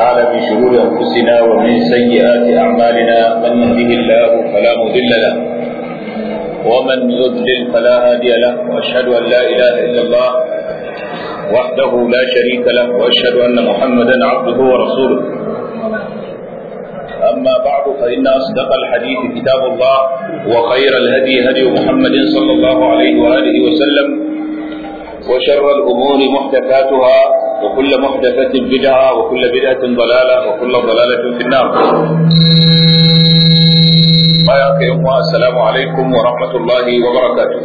تعالى من شرور أنفسنا ومن سيئات أعمالنا من يهده الله فلا مضل له ومن يضلل فلا هادي له وأشهد أن لا إله إلا الله وحده لا شريك له وأشهد أن محمدا عبده ورسوله أما بعد فإن أصدق الحديث كتاب الله وخير الهدي هدي محمد صلى الله عليه وآله وسلم وشر الأمور محدثاتها وكل محدثة بدعة وكل بدعة ضلالة وكل ضلالة في النار بارك السلام عليكم ورحمة الله وبركاته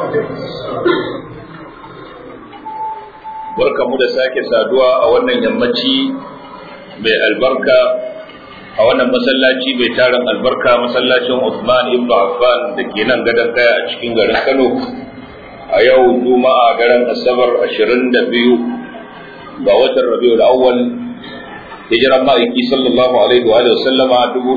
barka mu da sake saduwa a wannan yammaci mai albarka a wannan masallaci mai tarin albarka masallacin Usman ibn Affan da ke nan gadon kaya a cikin garin Kano a yau juma'a daren asabar 22 ga watan rabiul awwal hijiran ma'aiki sallallahu alaihi wa sallama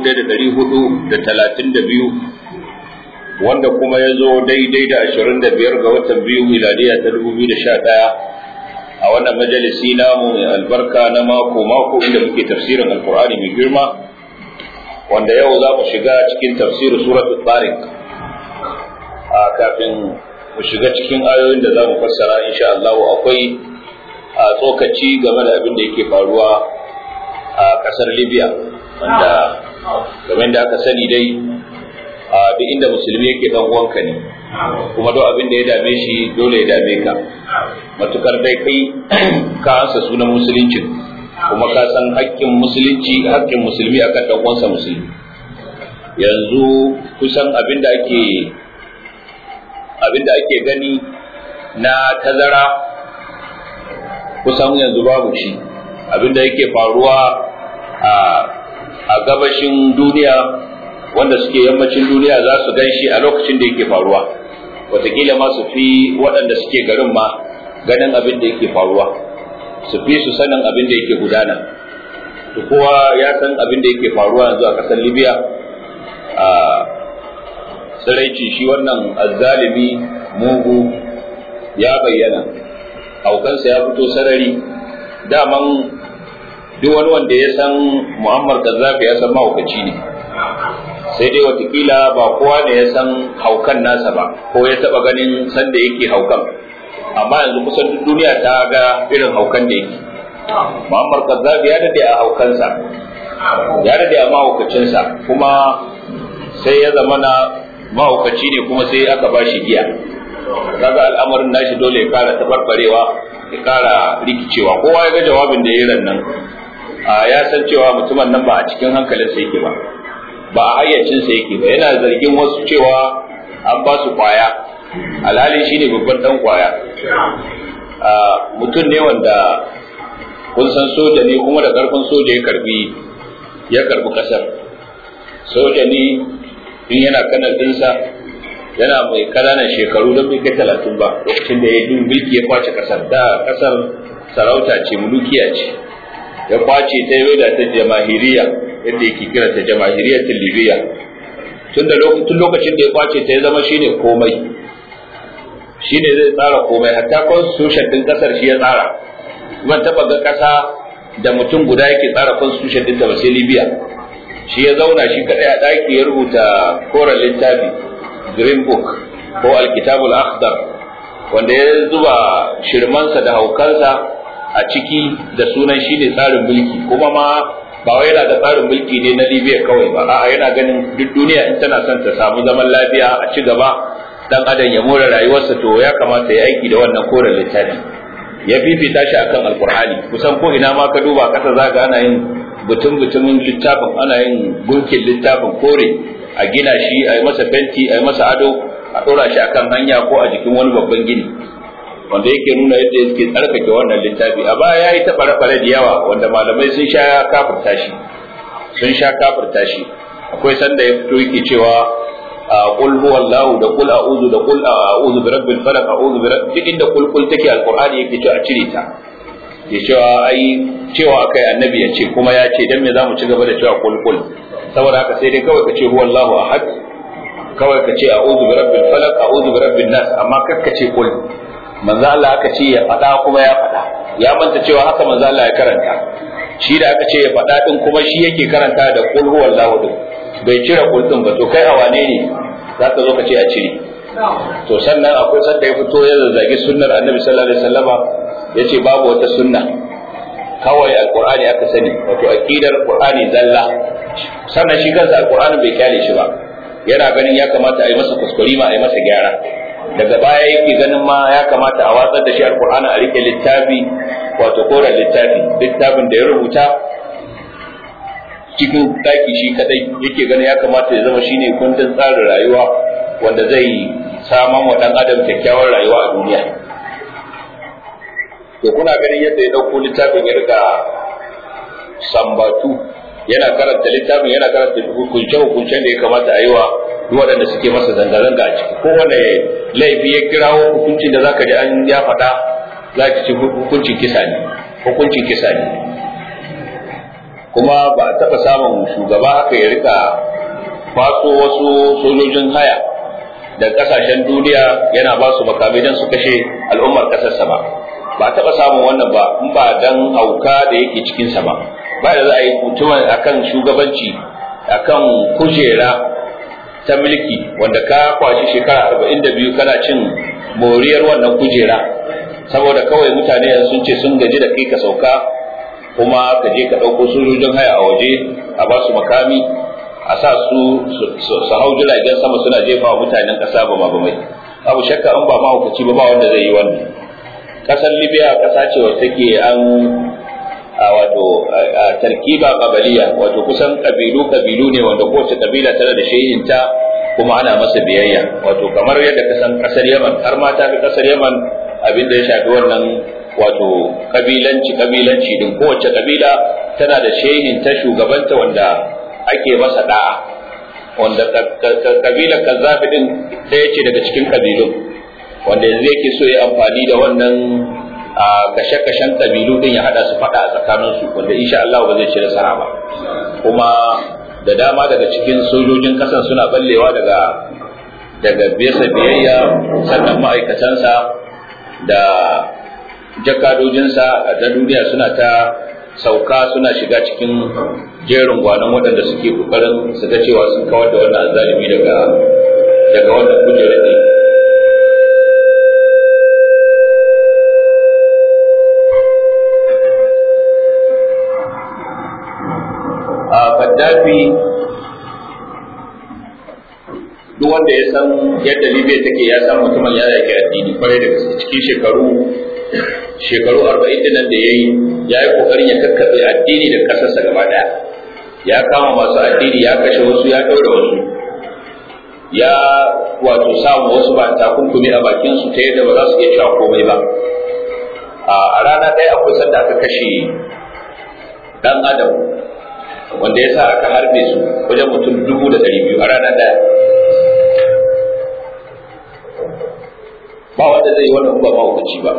1432 wanda kuma ya zo daidai da 25 ga watan biyu miladiya ta 2011 a wannan majalisi namu mai albarka na mako mako inda muke tafsirin alkur'ani mai girma wanda yau za mu shiga cikin tafsirin suratul tariq a kafin mu shiga cikin ayoyin da za mu fassara insha Allah akwai a tsokaci game da abin da yake faruwa a kasar Libya wanda game da aka sani dai a duk inda musulmi yake dan uwanka ne kuma duk abin da ya dame shi dole ya dame ka matukar dai kai ka ansa sunan musulunci kuma ka san haƙƙin musulunci haƙƙin musulmi akan dan uwansa musulmi yanzu kusan abin da ake abinda ake gani na tazara kusan yanzu babu shi abinda yake faruwa a gabashin duniya wanda suke yammacin duniya za su gan shi a lokacin da yake faruwa wataƙila ma su fi waɗanda suke garin ma ganin abin da yake faruwa su fi su sanin abin da yake gudana to kowa ya san abin da yake faruwa yanzu a ƙasar libya tsiraici shi wannan azzalimi mugu ya bayyana haukansa ya fito sarari daman duk wani wanda ya san muhammad gaddafi ya san mahaukaci ne sai dai watakila ba kowa ne ya san haukan nasa ba ko ya taba ganin sanda yake haukan amma yanzu kusan duk duniya ta ga irin haukan da yake muhammad gaddafi ya dade a haukansa ya dade a mahaukacinsa kuma sai ya zamana mahaukaci ne kuma sai aka ba shi giya kaga al'amarin nashi dole ya kara tabarbarewa ya kara rikicewa kowa ya ga jawabin da ya yi nan ya san cewa mutumin nan ba a cikin hankalinsa yake ba ba a hayyacinsa yake ba yana zargin wasu cewa an ba su kwaya alhali shi ne babban dan kwaya mutum ne wanda kun san soja ne kuma da karfin soja ya karbi ya karbi kasar soja ne in yana kanar dinsa yana mai kananan shekaru don bai kai talatin ba lokacin da ya yi mulki ya kwace kasar da kasar sarauta ce mulukiya ce ya kwace ta yi da ta jamahiriya yadda yake kira ta jamahiriya ta libya tun da tun lokacin da ya kwace ta ya zama shine komai shine zai tsara komai hatta constitution din kasar shi ya tsara ban taba ga kasa da mutum guda yake tsara constitution din ta ba sai libya shi ya zauna shi kadai a ɗaki ya rubuta koren littafi green book ko alkitabul akhdar wanda ya zuba shirmansa da haukansa a ciki da sunan shi ne tsarin mulki kuma ma ba wai yana da tsarin mulki ne na libya kawai ba a'a yana ganin duk duniya in tana son ta samu zaman lafiya a ci gaba dan adam ya more rayuwarsa to ya kamata ya aiki da wannan koren littafi ya fifita shi akan alkur'ani kusan ko ina ma ka duba kasa zaka ana yin butun butumin littafin ana yin gunkin littafin kore a gina shi a yi masa fenti a yi masa ado a ɗora shi akan hanya ko a jikin wani babban gini wanda yake nuna yadda yake tsarkake wannan littafi a baya ya yi taɓa rafare da yawa wanda malamai sun sha kafirta shi sun sha kafirta shi akwai sanda ya fito yake cewa qul huwallahu da qul a'udhu da qul a'udhu bi rabbil falaq a'udhu bi rabbil duk inda qul qul take alqur'ani yake cewa a cire ta ya cewa ai cewa akai annabi ya ce kuma ya ce dan me zamu ci gaba da cewa qul qul saboda haka sai dai kawai ka ce huwallahu ahad kawai ka ce a'udhu bi rabbil falaq a'udhu bi rabbin nas amma kakka ce qul manzo Allah aka ce ya faɗa kuma ya faɗa ya manta cewa haka manzo Allah ya karanta shi da aka ce ya faɗa din kuma shi yake karanta da qul huwallahu din bai cire qul din ba to kai a wane ne za ka zo ka ce a cire to sannan akwai sanda ya fito ya zazzagi sunnar annabi sallallahu alaihi wasallama yace babu wata sunna kawai alqur'ani aka sani wato aqidar qur'ani zalla sannan shi kansa alqur'ani bai kyale shi ba yana ganin ya kamata a yi masa kuskure ma a yi masa gyara daga baya yake ganin ma ya kamata a watsar da shi alqur'ani a rike littafi wato koren littafi littafin da ya rubuta cikin daki shi kadai yake ganin ya kamata ya zama shine kundin tsarin rayuwa wanda zai saman wa dan adam kyakkyawar rayuwa a duniya to kuna ganin yadda ya dauko littafin ya riga sambatu yana karanta littafin yana karanta hukunce hukuncen da ya kamata a yi wa duk waɗanda suke masa zanga-zanga a ciki ko wanda laifi ya kirawo hukuncin da zaka ji an ya faɗa za ki ci hukuncin kisa ne hukuncin kisa ne kuma ba a taɓa samun shugaba haka ya rika kwaso wasu sojojin haya da ƙasashen duniya yana ba su makamai don su kashe al'ummar ƙasarsa ba ba taɓa samun wannan ba in ba dan auka da yake cikinsa ba ba da za a yi mutumin akan shugabanci akan kujera ta mulki wanda ka kwashi shekara arba'in da biyu kana cin moriyar wannan kujera saboda kawai mutane sun ce sun gaji da kai ka sauka kuma ka je ka ɗauko sojojin haya a waje a ba su makami a sa su su hau jiragen sama suna jefa wa mutanen ƙasa ba ma ba mai abu shakka an ba mahaukaci ba ba wanda zai yi wannan ƙasar libya ƙasa ce wacce take an a wato tarkiba qabaliya wato kusan kabilu kabilu ne wanda kowace kabila tana da shehinta kuma ana masa biyayya wato kamar yadda ka san kasar Yaman har ma ta fi kasar Yaman abin da ya shafi wannan wato kabilanci kabilanci din kowace kabila tana da shehinta shugabanta wanda ake masa da'a wanda kabilar kazzafi din ɗaya ce daga cikin kabilun wanda yanzu yake so ya amfani da wannan a kashe-kashen kabilu din ya hada su fada a tsakaninsu wanda insha Allah ba zai ci nasara ba kuma da dama daga cikin sojojin kasan suna ballewa daga daga bisa biyayya sannan ma'aikatansa da jakadojinsa a ta duniya suna ta sauka suna shiga cikin jerin gwanon waɗanda suke kokarin su ga cewa sun kawar da wannan azalimi daga daga wannan kujerar ne a Gaddafi duk wanda ya san yadda Libya take ya san mutumin ya yake addini kwarai da gaske cikin shekaru shekaru 40 din nan da yayi ya yi kokarin ya kakkabe addini da kasarsa gaba daya ya kama masu addini ya kashe wasu ya daura wasu ya wato samu wasu ba takunkumi a bakin su ta yadda ba za su iya cewa komai ba a rana ɗaya akwai sanda aka kashe dan adam wanda ya sa aka harbe su wajen mutum dubu da ɗari biyu a rana ɗaya ba wanda zai yi wannan ba mahaukaci ba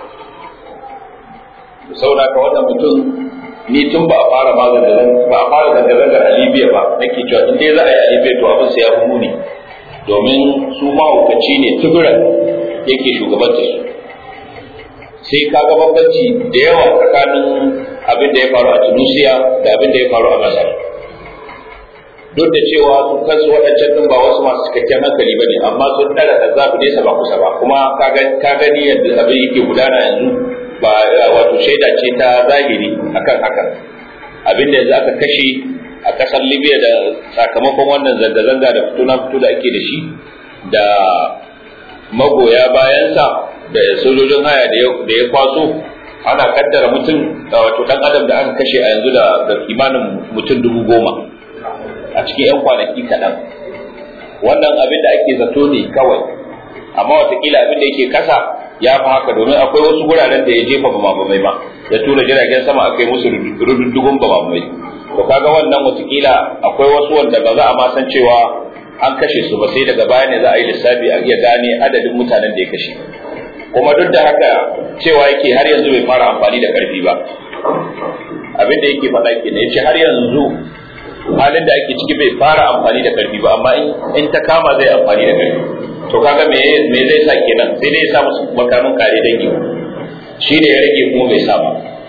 saboda ka wannan mutum ni tun ba a fara ma zangaran ba a fara zangarangar a Libya ba nake cewa in dai za a yi a Libya to abin sai ya fi muni domin su mahaukaci ne tuburan yake shugabanta su sai ka ga bambanci da yawa tsakanin abin da ya faru a Tunisia da abin da ya faru a Masar duk da cewa su kansu waɗancan ɗin ba wasu masu cikakken hankali ba ne amma sun ɗara da zafi nesa ba kusa ba kuma ka gani yadda abin yake gudana yanzu ba wato shaida ce ta zahiri akan hakan abin da yanzu aka kashe a ƙasar Libya da sakamakon wannan zanga-zanga da fito na fito da ake da shi da magoya bayansa da sojojin haya da ya kwaso ana kaddara mutum wato dan adam da aka kashe a yanzu da kimanin mutum dubu goma a cikin 'yan kwanaki kaɗan wannan abin da ake zato ne kawai amma watakila abin da yake kasa ya fi haka domin akwai wasu guraren da ya jefa bamabamai ba ya tura jiragen sama aka yi musu rududdugun bamabamai to kaga wannan watakila akwai wasu wanda ba za a ma san cewa an kashe su ba sai daga baya ne za a yi lissafi a iya gane adadin mutanen da ya kashe kuma duk da haka cewa yake har yanzu bai fara amfani da karfi ba abin da yake faɗa ke ne ya ce har yanzu halin da ake ciki bai fara amfani da karfi ba amma in ta kama zai amfani da karfi to kaga me me zai sa kenan sai dai ya sa musu makamin kare dangi shi ne ya rage kuma bai sa ba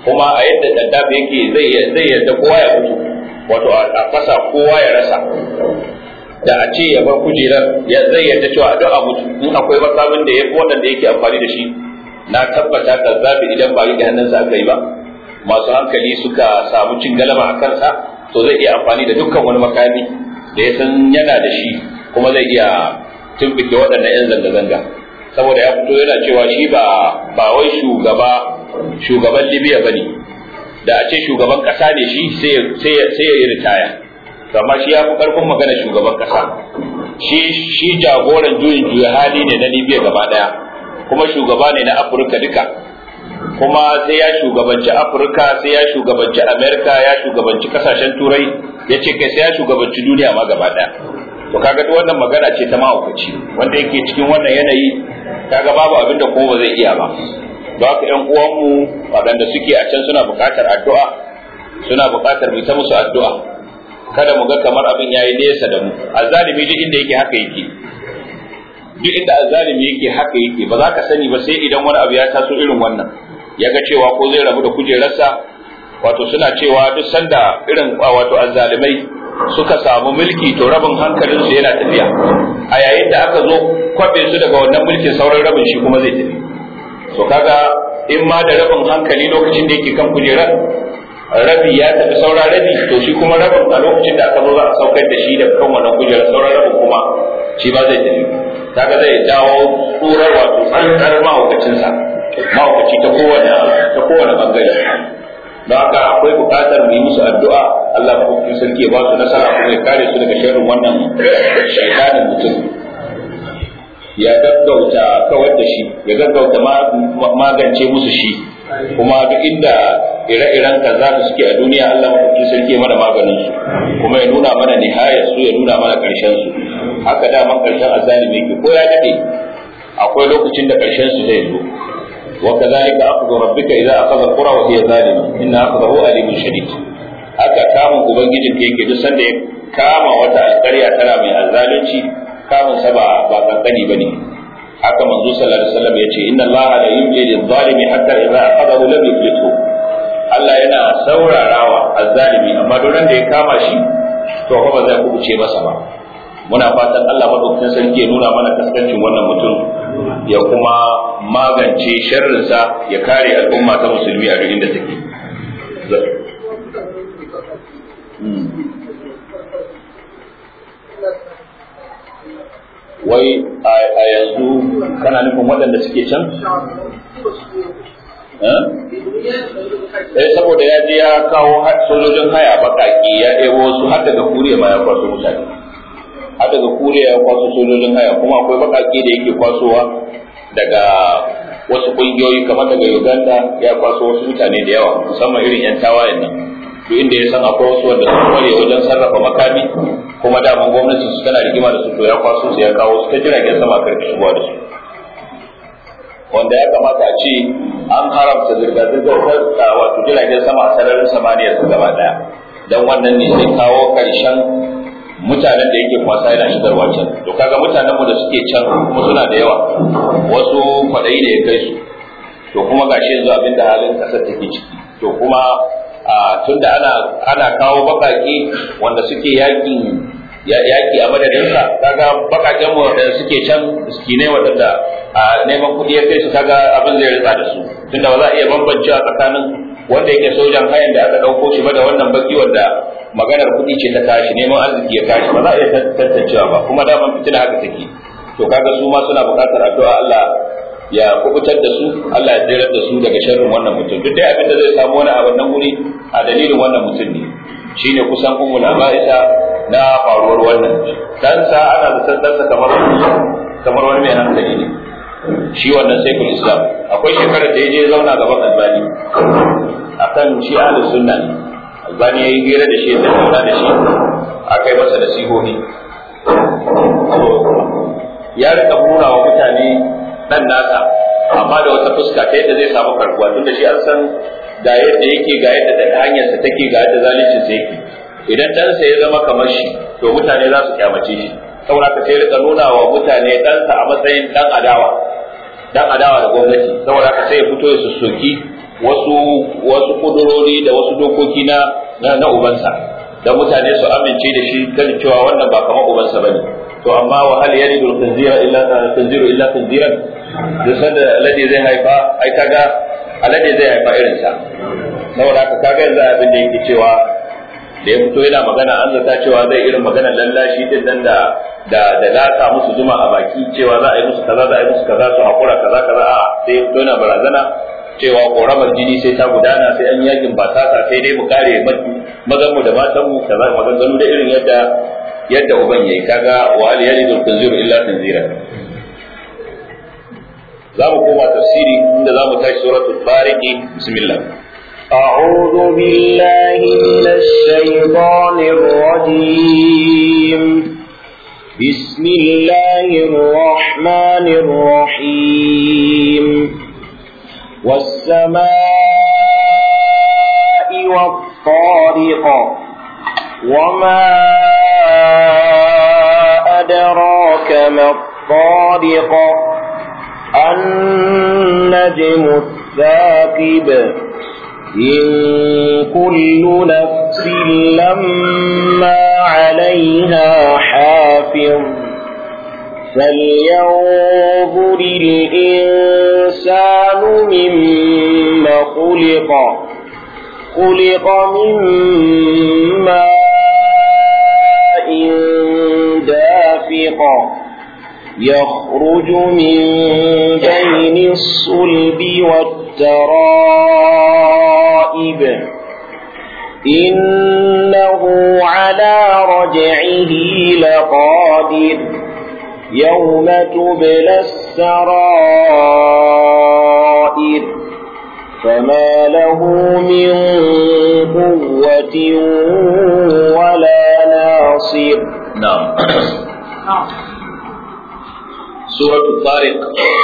kuma a yadda Gaddafi yake zai zai yarda kowa ya mutu wato a fasa kowa ya rasa da a ce ya bar kujerar ya zai yarda cewa duk a mutu in akwai makamin da ya fi waɗanda yake amfani da shi na tabbata Gaddafi idan ba rike hannunsa aka yi ba masu hankali suka samu cin galaba a kansa to zai iya amfani da dukkan wani makami da ya san yana da shi kuma zai iya tumɓuke waɗannan 'yan zanga-zanga saboda ya fito yana cewa shi ba ba wai shugaba shugaban libya ba ne da a ce shugaban ƙasa ne shi sai ya yi ritaya amma shi ya fi ƙarfin magana shugaban ƙasa shi shi jagoran juyin juya hali ne na libya gaba ɗaya kuma shugaba ne na afirka duka kuma sai ya shugabanci afirka sai ya shugabanci amerika ya shugabanci kasashen turai ya ce kai sai ya shugabanci duniya ma gaba ɗaya to kaga duk wannan magana ce ta mahaukaci wanda yake cikin wannan yanayi kaga babu abin da kuma ba zai iya ba don haka ƴan uwanmu waɗanda suke a can suna buƙatar addu'a suna buƙatar mu ta musu addu'a kada mu ga kamar abin yayi nesa da mu azzalimi duk inda yake haka yake duk inda azzalimi yake haka yake ba za ka sani ba sai idan wani abu ya taso irin wannan ya ga cewa ko zai rabu da kujerarsa wato suna cewa duk sanda irin wato azzalimai suka samu mulki to rabin hankalinsu yana tafiya a yayin da aka zo kwabe su daga wannan mulkin sauran rabin shi kuma zai tafi so kaga in ma da rabin hankali lokacin da yake kan kujerar rabi ya tafi sauran rabi to shi kuma rabin a lokacin da aka zo za a saukar da shi da kan wannan kujerar sauran rabin kuma shi ba zai tafi kaga zai dawo tsurar wato tsantsar mahaukacinsa mahaukaci ta kowane ta kowane bangare don haka akwai buƙatar mu yi musu addu'a Allah maɗaukakin sarki ya ba su nasara kuma ya kare su daga sharrin wannan shaitanin mutum ya gaggauta kawar da shi ya gaggauta magance musu shi kuma duk inda ire-iren kaza da suke a duniya Allah maɗaukakin sarki ya mana maganin su kuma ya nuna mana nihayar su ya nuna mana ƙarshen su haka daman ƙarshen azalimi yake ko ya dade akwai lokacin da ƙarshen su zai zo وكذلك أخذ ربك إذا أخذ القرى وهي ظالمة إن أخذه أليم شديد haka kamun ubangijin ka yake duk sanda ya kama wata alƙarya tana mai azzalunci kamun sa ba ba kankani bane haka manzo sallallahu alaihi wasallam yace inna allaha la yumli lil zalimi hatta idza aqadahu lam yuflitu Allah yana saurarawa azzalimi amma duk da ya kama shi to ba zai kubuce masa ba muna fatan Allah madaukakin sarki ya nuna mana kaskancin wannan mutum ya kuma magance sharrinsa ya kare al'umma ta musulmi a duk inda take wai a yanzu kana nufin waɗanda suke can? eh saboda ya je ya kawo sojojin haya baƙaƙi ya ɗebo su har daga kuriya ma ya kwaso mutane har daga kuriya ya kwaso sojojin haya kuma akwai baƙaƙi da yake kwasowa daga wasu ƙungiyoyi kamar daga uganda ya kwaso wasu mutane da yawa musamman irin 'yan tawayen nan duk inda ya san akwai wasu wanda sun kware wajen sarrafa makami kuma daman gwamnati su tana rigima da su to ya kwaso su ya kawo su ta jiragen sama karfi shigowa da su wanda ya kamata a ce an haramta zirga-zirgar ta wato jiragen sama a sararin samaniya su gaba daya don wannan ne zai kawo karshen mutanen da yake kwasa yana shigarwa can to kaga mutanen mu da suke can kuma suna da yawa wasu kwaɗayi da ya kai su to kuma gashi yanzu abin da halin ƙasar take ciki to kuma tunda ana ana kawo baƙaƙe wanda suke yakin yaki a madadinsa kaga bakaken mu da suke can miskinai waɗanda a neman kuɗi ya kai su kaga abin zai ritsa da su tunda ba za a iya bambancewa tsakanin wanda yake sojan hayan da aka ɗauko shi ba da wannan baki wanda maganar kuɗi ce ta tashi neman arziki ya tashi ba za a iya tantancewa ba kuma daman fitina haka take to kaga su ma suna buƙatar addu'a Allah ya kubutar da su Allah ya tsere da su daga sharrin wannan mutum duk dai abin da zai samu wani a wannan wuri a dalilin wannan mutum ne shine kusan ummul abaisa na faruwar wannan dansa ana da dansa kamar kamar wani mai hankali ne shi wannan saiful islam akwai shekarar da ya je zauna gaban albani akan shi ahlus sunna ne albani yayi hira da shi da zauna da shi aka yi masa nasihohi ya rika bura wa mutane dan nasa amma da wata fuska ta yadda zai samu karbuwa tunda shi an san ga yadda yake ga yadda da hanyarsa take ga yadda zalincin sa yake idan ɗansa ya zama kamar shi to mutane za su kyamace shi saboda ka sai rika nuna wa mutane ɗansa a matsayin ɗan adawa ɗan adawa da gwamnati saboda ka sai ya fito ya sussoki wasu wasu kudurori da wasu dokoki na na ubansa da mutane su amince da shi kan cewa wannan ba kamar ubansa bane to amma wa hal yalidu al-khinzira illa khinziru illa khinziran duk sanda alade zai haifa ai kaga alade zai haifa irin sa saboda haka kaga yanzu abin da yake cewa da ya fito yana magana an zata cewa zai irin magana lallashi din nan da da da laka musu zuma a baki cewa za a yi musu kaza za a yi musu kaza su hakura kaza kaza a sai ya fito yana barazana cewa koramar jini sai ta gudana sai an yakin ba ta sai dai mu kare mazan mu da matan mu kaza maganganu da irin yadda yadda uban yayi kaga wa al yalidul tanziru illa tanzira za mu koma tafsiri inda za mu tashi suratul tariqi bismillah أعوذ بالله من الشيطان الرجيم بسم الله الرحمن الرحيم والسماء والطارق وما أدراك ما الطارق النجم الثاقب إن كل نفس لما عليها حافظ فلينظر الإنسان مما خلق خلق من ماء دافق يخرج من بين الصلب والترائب إنه على رجعه لقادر يوم تبلى السرائر فما له من قوة ولا ناصر نعم suratul tariq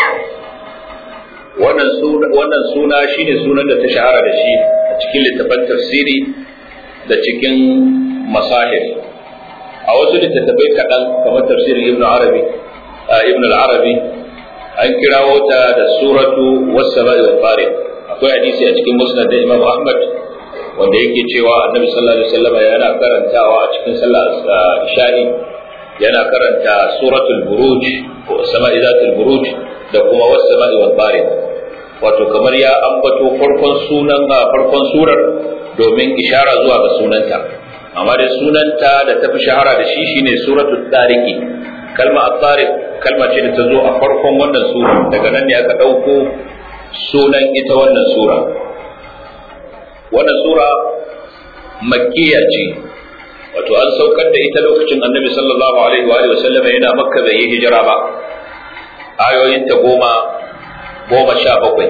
wannan suna wannan suna shine sunan da ta shahara da shi a cikin littafan tafsiri da cikin masahir a wasu littattafai kaɗan kamar tafsirin ibn arabi ibn al-arabi an kirawo ta da suratu was-sama'i wal tariq akwai hadisi a cikin musnad da imam ahmad wanda yake cewa annabi sallallahu alaihi wasallam yana karantawa a cikin sallar isha'i yana karanta suratul buruj ko sama'i zatul buruj da kuma was sama'i wal tariq wato kamar ya ambato farkon sunan farkon surar domin ishara zuwa ga sunanta amma da sunanta da ta fi shahara da shi shine suratul tariqi kalma at-tariq kalma ce da ta zo a farkon wannan sura daga nan ne aka dauko sunan ita wannan sura wannan sura makkiya ce wato an saukar da ita lokacin annabi sallallahu alaihi wa sallam yana makka bai yi hijira ba ayoyin ta goma goma sha bakwai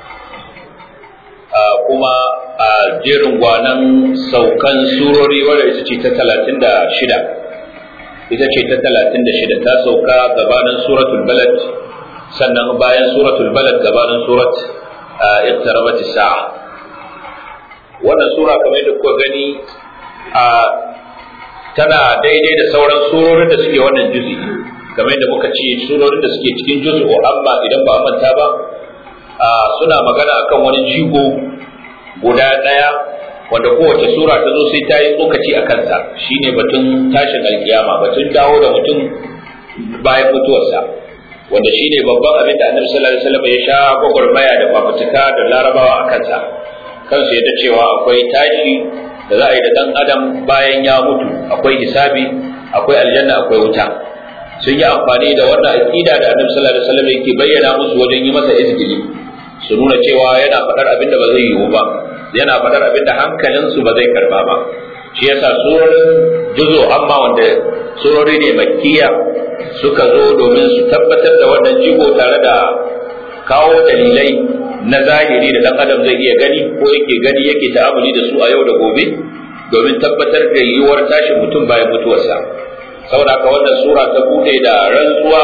kuma a jerin gwanan saukan surori wadda ita ce ta talatin da shida ita ce ta talatin da shida ta sauka gabanin suratul balad sannan bayan suratul balad gabanin surat iqtarabat sa'a wannan sura kamar da kuka gani a tana daidai da sauran surorin da suke wannan juzi kamar yadda muka ce surorin da suke cikin juzi o amma idan ba a manta ba suna magana akan wani jigo guda ɗaya wanda kowace sura ta zo sai ta yi tsokaci a kansa shine batun tashin alkiyama batun dawo da mutum bayan mutuwarsa wanda shine babban abin da annabi sallallahu alaihi wasallam ya sha gwagwarmaya da fafutuka da larabawa a kansa kansu yadda cewa akwai tashi da za a yi da ɗan adam bayan ya mutu akwai hisabi akwai aljanna akwai wuta sun yi amfani da wannan aqida da annabi sallallahu alaihi wasallam yake bayyana musu wajen yi masa izgili su nuna cewa yana faɗar abin da ba zai yiwu ba yana faɗar abin da hankalinsu ba zai karba ba shi yasa surorin juzo amma wanda surori ne makkiya suka zo domin su tabbatar da wannan jigo tare da kawo dalilai na zahiri da dan adam zai iya gani ko yake gani yake ta'amuli da su a yau da gobe domin tabbatar da yiwuwar tashin mutum bayan mutuwarsa saboda haka wannan sura ta bude da rantsuwa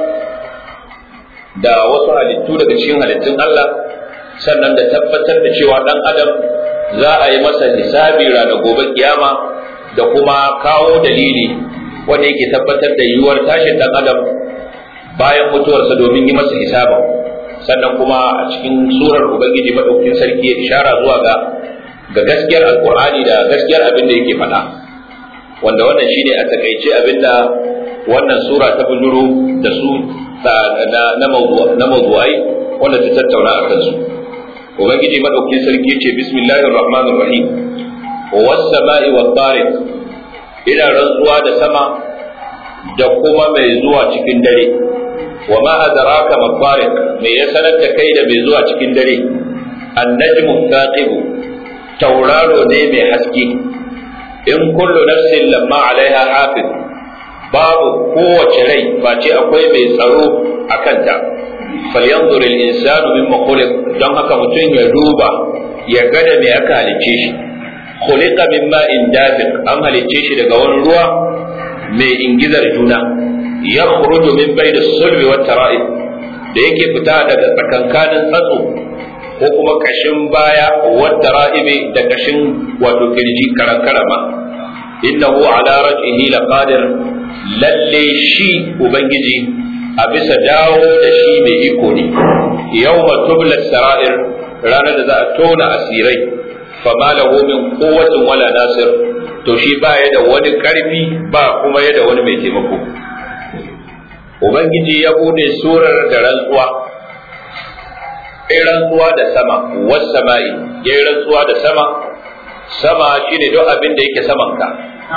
da wasu halittu daga cikin halittun Allah sannan da tabbatar da cewa dan adam za a yi masa hisabi ranar gobe kiyama da kuma kawo dalili wanda yake tabbatar da yiwuwar tashin dan adam bayan mutuwarsa domin yi masa hisaba sannan kuma a cikin surar ubangiji madaukakin sarki ya ishara zuwa ga ga gaskiyar alqur'ani da gaskiyar abin da yake faɗa wanda wannan shine a takaice abin da wannan sura ta bujuro da su na mawdu'ai wanda ta tattauna a kansu ubangiji madaukakin sarki ce bismillahir rahmanir rahim was sama'i wat tariq ina rantsuwa da sama da kuma mai zuwa cikin dare wa ma adraka ma tariq me ya sanar da kai da mai zuwa cikin dare an-najmu thaqib tauraro ne mai haske in kullu nafsin lamma alaiha hafiz babu kowace rai face akwai mai tsaro a kanta falyanzur al-insanu mimma khuliq don haka mutum ya duba ya ga da me aka halicce shi khuliqa min ma'in dafiq an halicce shi daga wani ruwa mai ingizar juna ya khuruju min bayni sulbi wat tara'ib da yake fita daga tsakankanin tsatso ko kuma kashin baya wat tara'ibi da kashin wato kirji karan karama innahu ala raj'ihi laqadir lalle shi ubangiji a bisa dawo da shi mai iko ne yawma tublat sara'ir ranar da za a tona asirai fama lahu min quwwatin wala nasir to shi ba ya da wani karfi ba kuma ya da wani mai taimako ubangiji ya bude surar da rantsuwa ya rantsuwa da sama was sama'i ya rantsuwa da sama sama shine duk abin da yake saman ka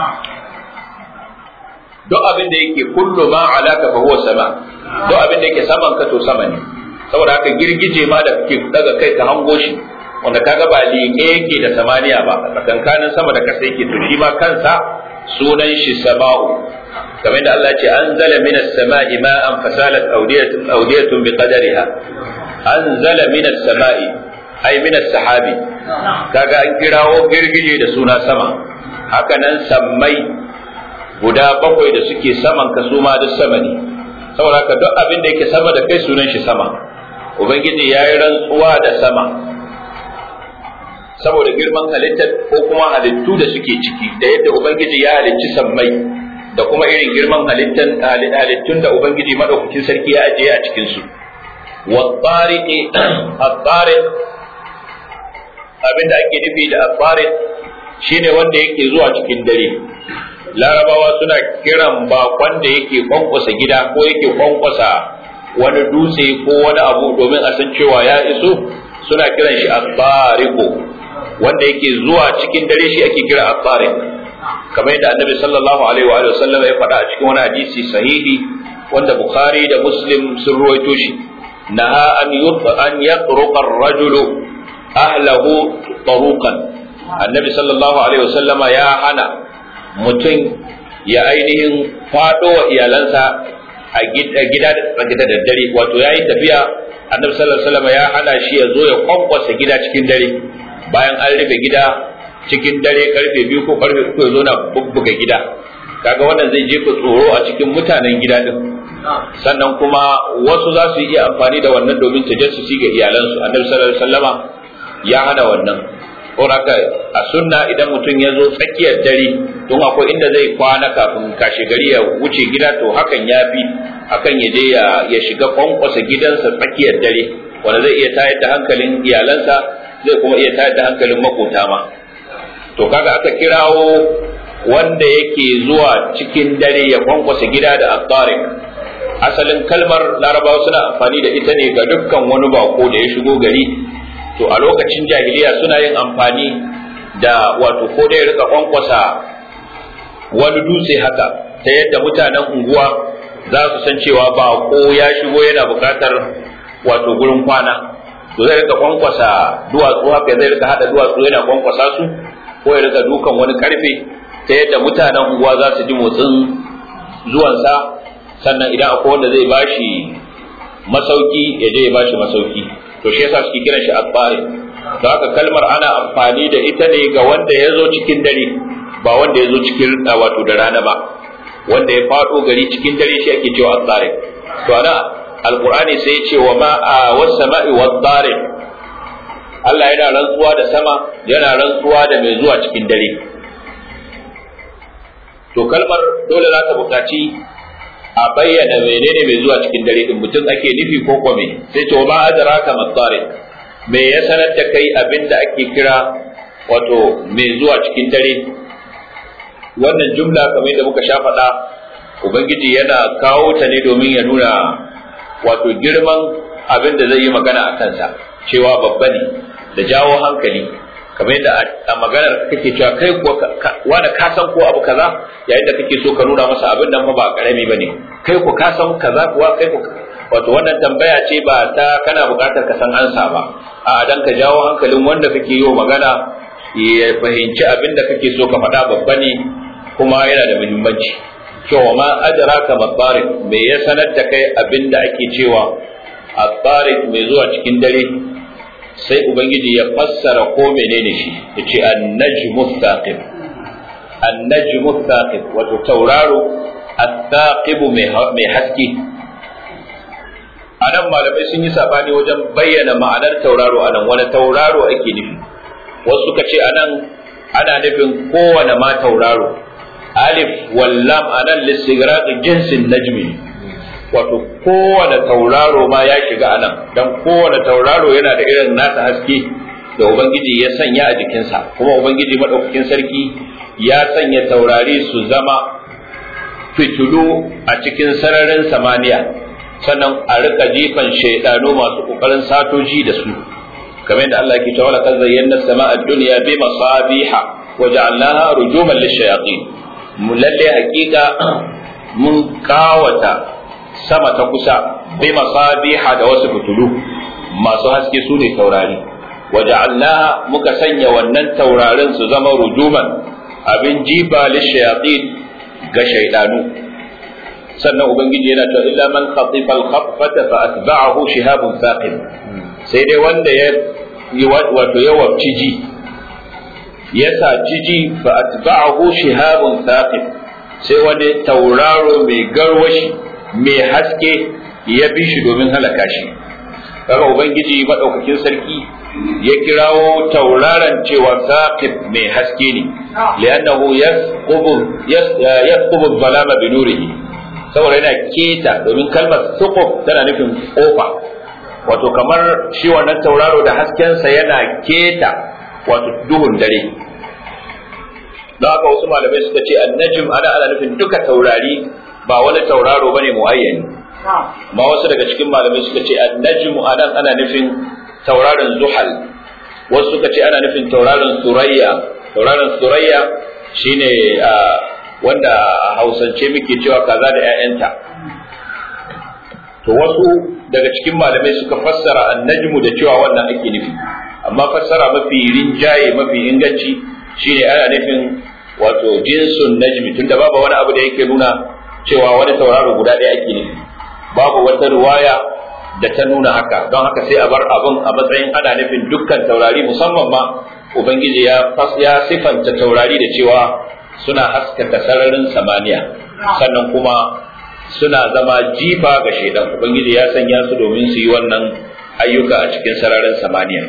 duk abin da yake kullu ma alaka fa huwa sama duk abin da yake saman ka to sama ne saboda haka girgije ma da kake daga kai ka hango shi wanda kaga ba liƙe yake da samaniya ba tsakankanin sama da kasa yake to shi ma kansa sunan shi sama'u kamar da Allah ce anzala minas sama'i ma'an fasalat awdiyatun awdiyatun biqadariha anzala minas sama'i ai minas sahabi kaga an kirawo girgije da suna sama haka nan sammai guda bakwai da suke saman ka su ma duk sama ne saboda haka duk abin da yake sama da kai sunan shi sama ubangiji ya yi rantsuwa da sama saboda girman halittar ko kuma halittu da suke ciki da yadda ubangiji ya halicci sammai da kuma irin girman halittan halittun da ubangiji madaukakin sarki ya ajiye a cikin su wa tariqi at-tariq abinda ake nufi da at-tariq shine wanda yake zuwa cikin dare larabawa suna kiran bakon da yake kwankwasa gida ko yake kwankwasa wani dutse ko wani abu domin a san cewa ya iso suna kiran shi at-tariqu wanda yake zuwa cikin dare shi ake kira at-tariq kamar yadda annabi sallallahu alaihi wa sallam ya faɗa a cikin wani hadisi sahihi wanda bukhari da muslim sun ruwaito shi naha an yutfa an yatruqa ar-rajulu ahlahu taruqan annabi sallallahu alaihi wa sallama ya hana mutum ya ainihin faɗo wa iyalansa a gida da daddare wato ya yi tafiya annabi sallallahu alaihi wasallam ya hana shi ya zo ya kwankwasa gida cikin dare bayan an rufe gida cikin dare karfe biyu ko karfe uku ya zo na bubbuga gida kaga wannan zai jefa tsoro a cikin mutanen gida din sannan kuma wasu za su iya amfani da wannan domin tajassusi ga iyalansu annabi sallallahu alaihi wasallama ya hana wannan ko haka a sunna idan mutum ya zo tsakiyar dare don akwai inda zai kwana kafin kashe gari ya wuce gida to hakan ya fi akan ya je ya shiga kwankwasa gidansa tsakiyar dare wanda zai iya tayar da hankalin iyalansa zai kuma iya tayar da hankalin makota ma to kaga aka kirawo wanda yake zuwa cikin dare ya kwankwasa gida da at asalin kalmar larabawa suna amfani da ita ne ga dukkan wani bako da ya shigo gari to a lokacin jahiliya suna yin amfani da wato ko da ya rika kwankwasa wani dutse haka ta yadda mutanen unguwa za su san cewa ba ko ya shigo yana bukatar wato gurin kwana to zai rika kwankwasa duwatsu haka zai rika hada duwatsu yana kwankwasa su ko ya rika dukan wani karfe ta yadda mutanen unguwa za su ji motsin zuwansa sannan idan akwai wanda zai bashi masauki ya je ya bashi masauki to shi yasa suke kiran shi asfari da haka kalmar ana amfani da ita ne ga wanda ya zo cikin dare ba wanda ya zo cikin wato da rana ba wanda ya faɗo gari cikin dare shi ake cewa asfari to ana alqur'ani sai ya ce wa ma was sama'i was Allah yana rantsuwa da sama yana rantsuwa da mai zuwa cikin dare to kalmar dole za ta buƙaci a bayyana menene mai zuwa cikin dare din mutum ake nufi ko kome sai to ma adraka mattariq me ya sanar da kai abinda ake kira wato mai zuwa cikin dare wannan jumla kamar da muka sha faɗa ubangiji yana kawo ta ne domin ya nuna wato girman abin da zai yi magana a kansa cewa babba ne da jawo hankali kamar yadda a maganar kake cewa kai kuwa wanda ka san ko abu kaza yayin da kake so ka nuna masa abin nan fa ba karami bane kai ku ka san kaza kuwa kai ku wato wannan tambaya ce ba ta kana buƙatar ka san ansa ba a dan ka jawo hankalin wanda kake yi magana ya fahimci abin da kake so ka faɗa babba ne kuma yana da muhimmanci cewa ma adraka mabarik me ya sanar da kai abin da ake cewa at-tariq mai zuwa cikin dare sai ubangiji ya fassara ko menene shi yace an-najmu thaqib an-najmu thaqib wato tauraro at-thaqib mai haske anan malamai sun yi sabani wajen bayyana ma'anar tauraro anan wani tauraro ake nufi wasu suka ce anan ana nufin kowane ma tauraro alif wallam anan lissigraq jinsin najmi wato kowane tauraro ma ya shiga anan dan kowane tauraro yana da irin nasa haske da ubangiji ya sanya a jikinsa kuma ubangiji madaukakin sarki ya sanya taurari su zama fitulu a cikin sararin samaniya sannan a rika jifan shaidanu masu kokarin satoji da su kamar yadda Allah ke cewa laqad zayyana as-sama'a ad-dunya bi masabiha wa ja'alnaha rujuman lish-shayatin mu lalle hakika mun kawata sama ta kusa bi masabiha da wasu fitulu masu haske su ne taurari waja'alnaha muka sanya wannan taurarin su zama rujuman abin jiba lishayatin ga shaydanu sannan ubangiji yana cewa illa man khatifa al-khaffata fa atba'ahu shihabun thaqib sai dai wanda ya yi wato ya wabci ji ya saci ji fa atba'ahu shihabun thaqib sai wani tauraro mai garwashi mai haske ya bi shi domin halaka shi kaga ubangiji madaukakin sarki ya kirawo tauraron cewa saqib mai haske ne li'annahu yasqubu yasqubu zalama bi nurihi saboda yana keta domin kalmar suqub tana nufin kofa wato kamar shi wannan tauraro da haskensa yana keta wato duhun dare don haka wasu malamai suka ce annajim ana ana nufin duka taurari ba wani tauraro bane muayyani ma wasu daga cikin malamai suka ce annajim ana ana nufin tauraron zuhal wasu suka ce ana nufin tauraron surayya tauraron surayya shine wanda a hausance muke cewa kaza da 'ya'yanta to wasu daga cikin malamai suka fassara annajmu da cewa wannan ake nufi amma fassara mafi rinjaye mafi inganci shine ana nufin wato jinsun najmi tunda babu wani abu da yake nuna cewa wani tauraro guda ɗaya ake nufi babu wata riwaya da ta nuna haka don haka sai a bar abun a matsayin ana nufin dukkan taurari musamman ma ubangiji ya ya sifanta taurari da cewa suna haskaka sararin samaniya sannan kuma suna zama jifa ga shaidan ubangiji ya sanya su domin su yi wannan ayyuka a cikin sararin samaniya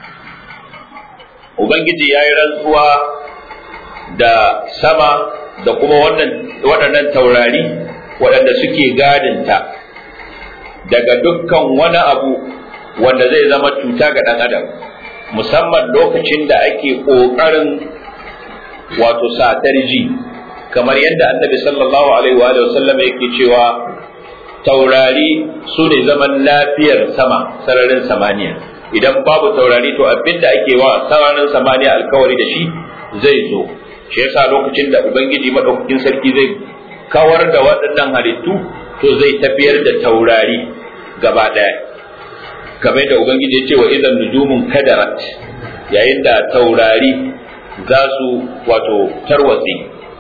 ubangiji ya yi rantsuwa da sama da kuma waɗannan taurari waɗanda suke gadinta daga dukkan wani abu wanda zai zama cuta ga ɗan adam musamman lokacin da ake ƙoƙarin wato satar ji kamar yadda annabi sallallahu alaihi wa sallam yake cewa taurari su ne zaman lafiyar sama sararin samaniya idan babu taurari to abin da ake wa sararin samaniya alkawari da shi zai zo shi yasa lokacin da ubangiji madaukakin sarki zai kawar da waɗannan halittu to zai tafiyar da taurari gaba ɗaya kamar da ubangiji ya ce wa idan nujumun kadarat yayin da taurari za su wato tarwatse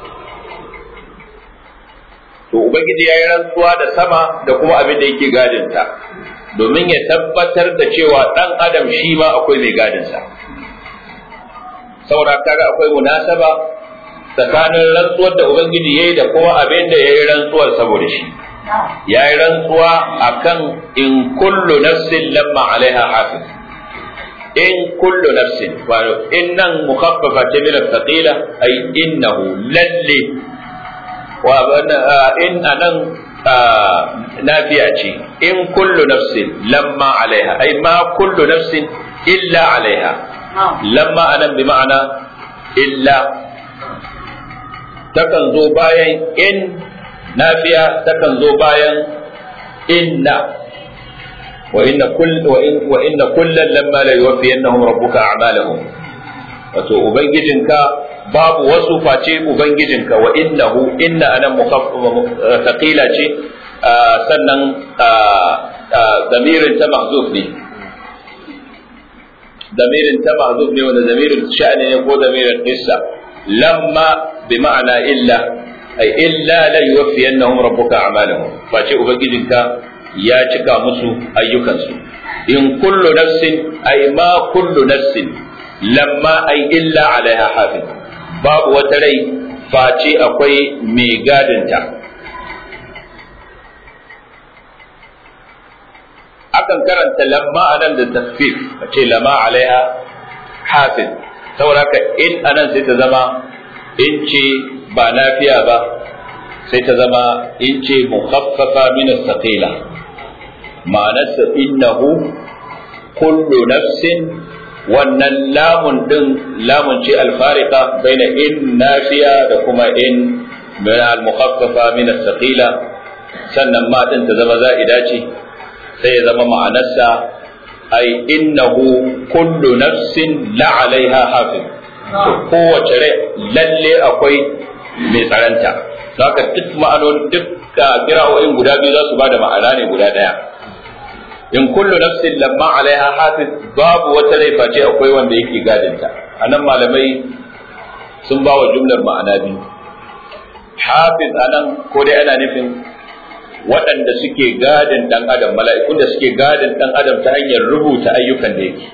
to ubangiji ya yi rantsuwa da sama da kuma abin da yake gadinta domin ya tabbatar da cewa ɗan adam shi ma akwai mai gadinsa saboda kaga akwai munasaba tsakanin rantsuwar da ubangiji ya yi da kuma abin da ya yi rantsuwar saboda shi ya yi rantsuwa akan in kullu nafsin lamma alaiha hafiz in kullu nafsin wato innan mukhaffafa ta min al-thaqila ay innahu lalle wa in anan nafiya ce in kullu nafsin lamma alaiha ai ma kullu nafsin illa alaiha lamma anan bi ma'ana illa takan zo bayan in nafiya takan zo bayan inna wa inna kull wa in wa inna kullan lamma la yuwaffiyannahum rabbuka a'malahum wato ubangijinka babu wasu face ubangijinka wa innahu inna anan thaqila ce sannan damirin ta mahzuf ne damirin ta mahzuf ne wanda damirin sha'ani ne ko damirin qissa lamma bi ma'ana illa ay illa la yuwaffiyannahum rabbuka a'malahum face ubangijinka ya cika musu ayyukansu in kullu nafsin ay ma kullu nafsin lamma ay illa alaiha hafiz babu wata rai face akwai mai gadinta akan karanta lamma anan da tasfif a ce lama alaiha hafiz saboda haka in anan sai ta zama in ce ba lafiya ba sai ta zama in ce mukhaffafa min as-saqila ma'anarsa innahu kullu nafsin wannan lamun din lamun ce alfarika baina in nafiya da kuma in min al-mukhaffafa min as-saqila sannan ma din ta zama za'ida ce sai ya zama ma'anarsa ai innahu kullu nafsin la alaiha hafiz kowace rai lalle akwai mai tsaranta haka duk ma'anonin duk kira'o'in guda biyu za su bada ma'ana ne guda daya in kullu nafsin lamma alaiha hafiz babu wata rai face akwai wanda yake gadinta anan malamai sun ba wa jumlar ma'ana biyu hafiz anan ko dai ana nufin waɗanda suke gadin ɗan adam mala'ikun da suke gadin ɗan adam ta hanyar rubuta ayyukan da yake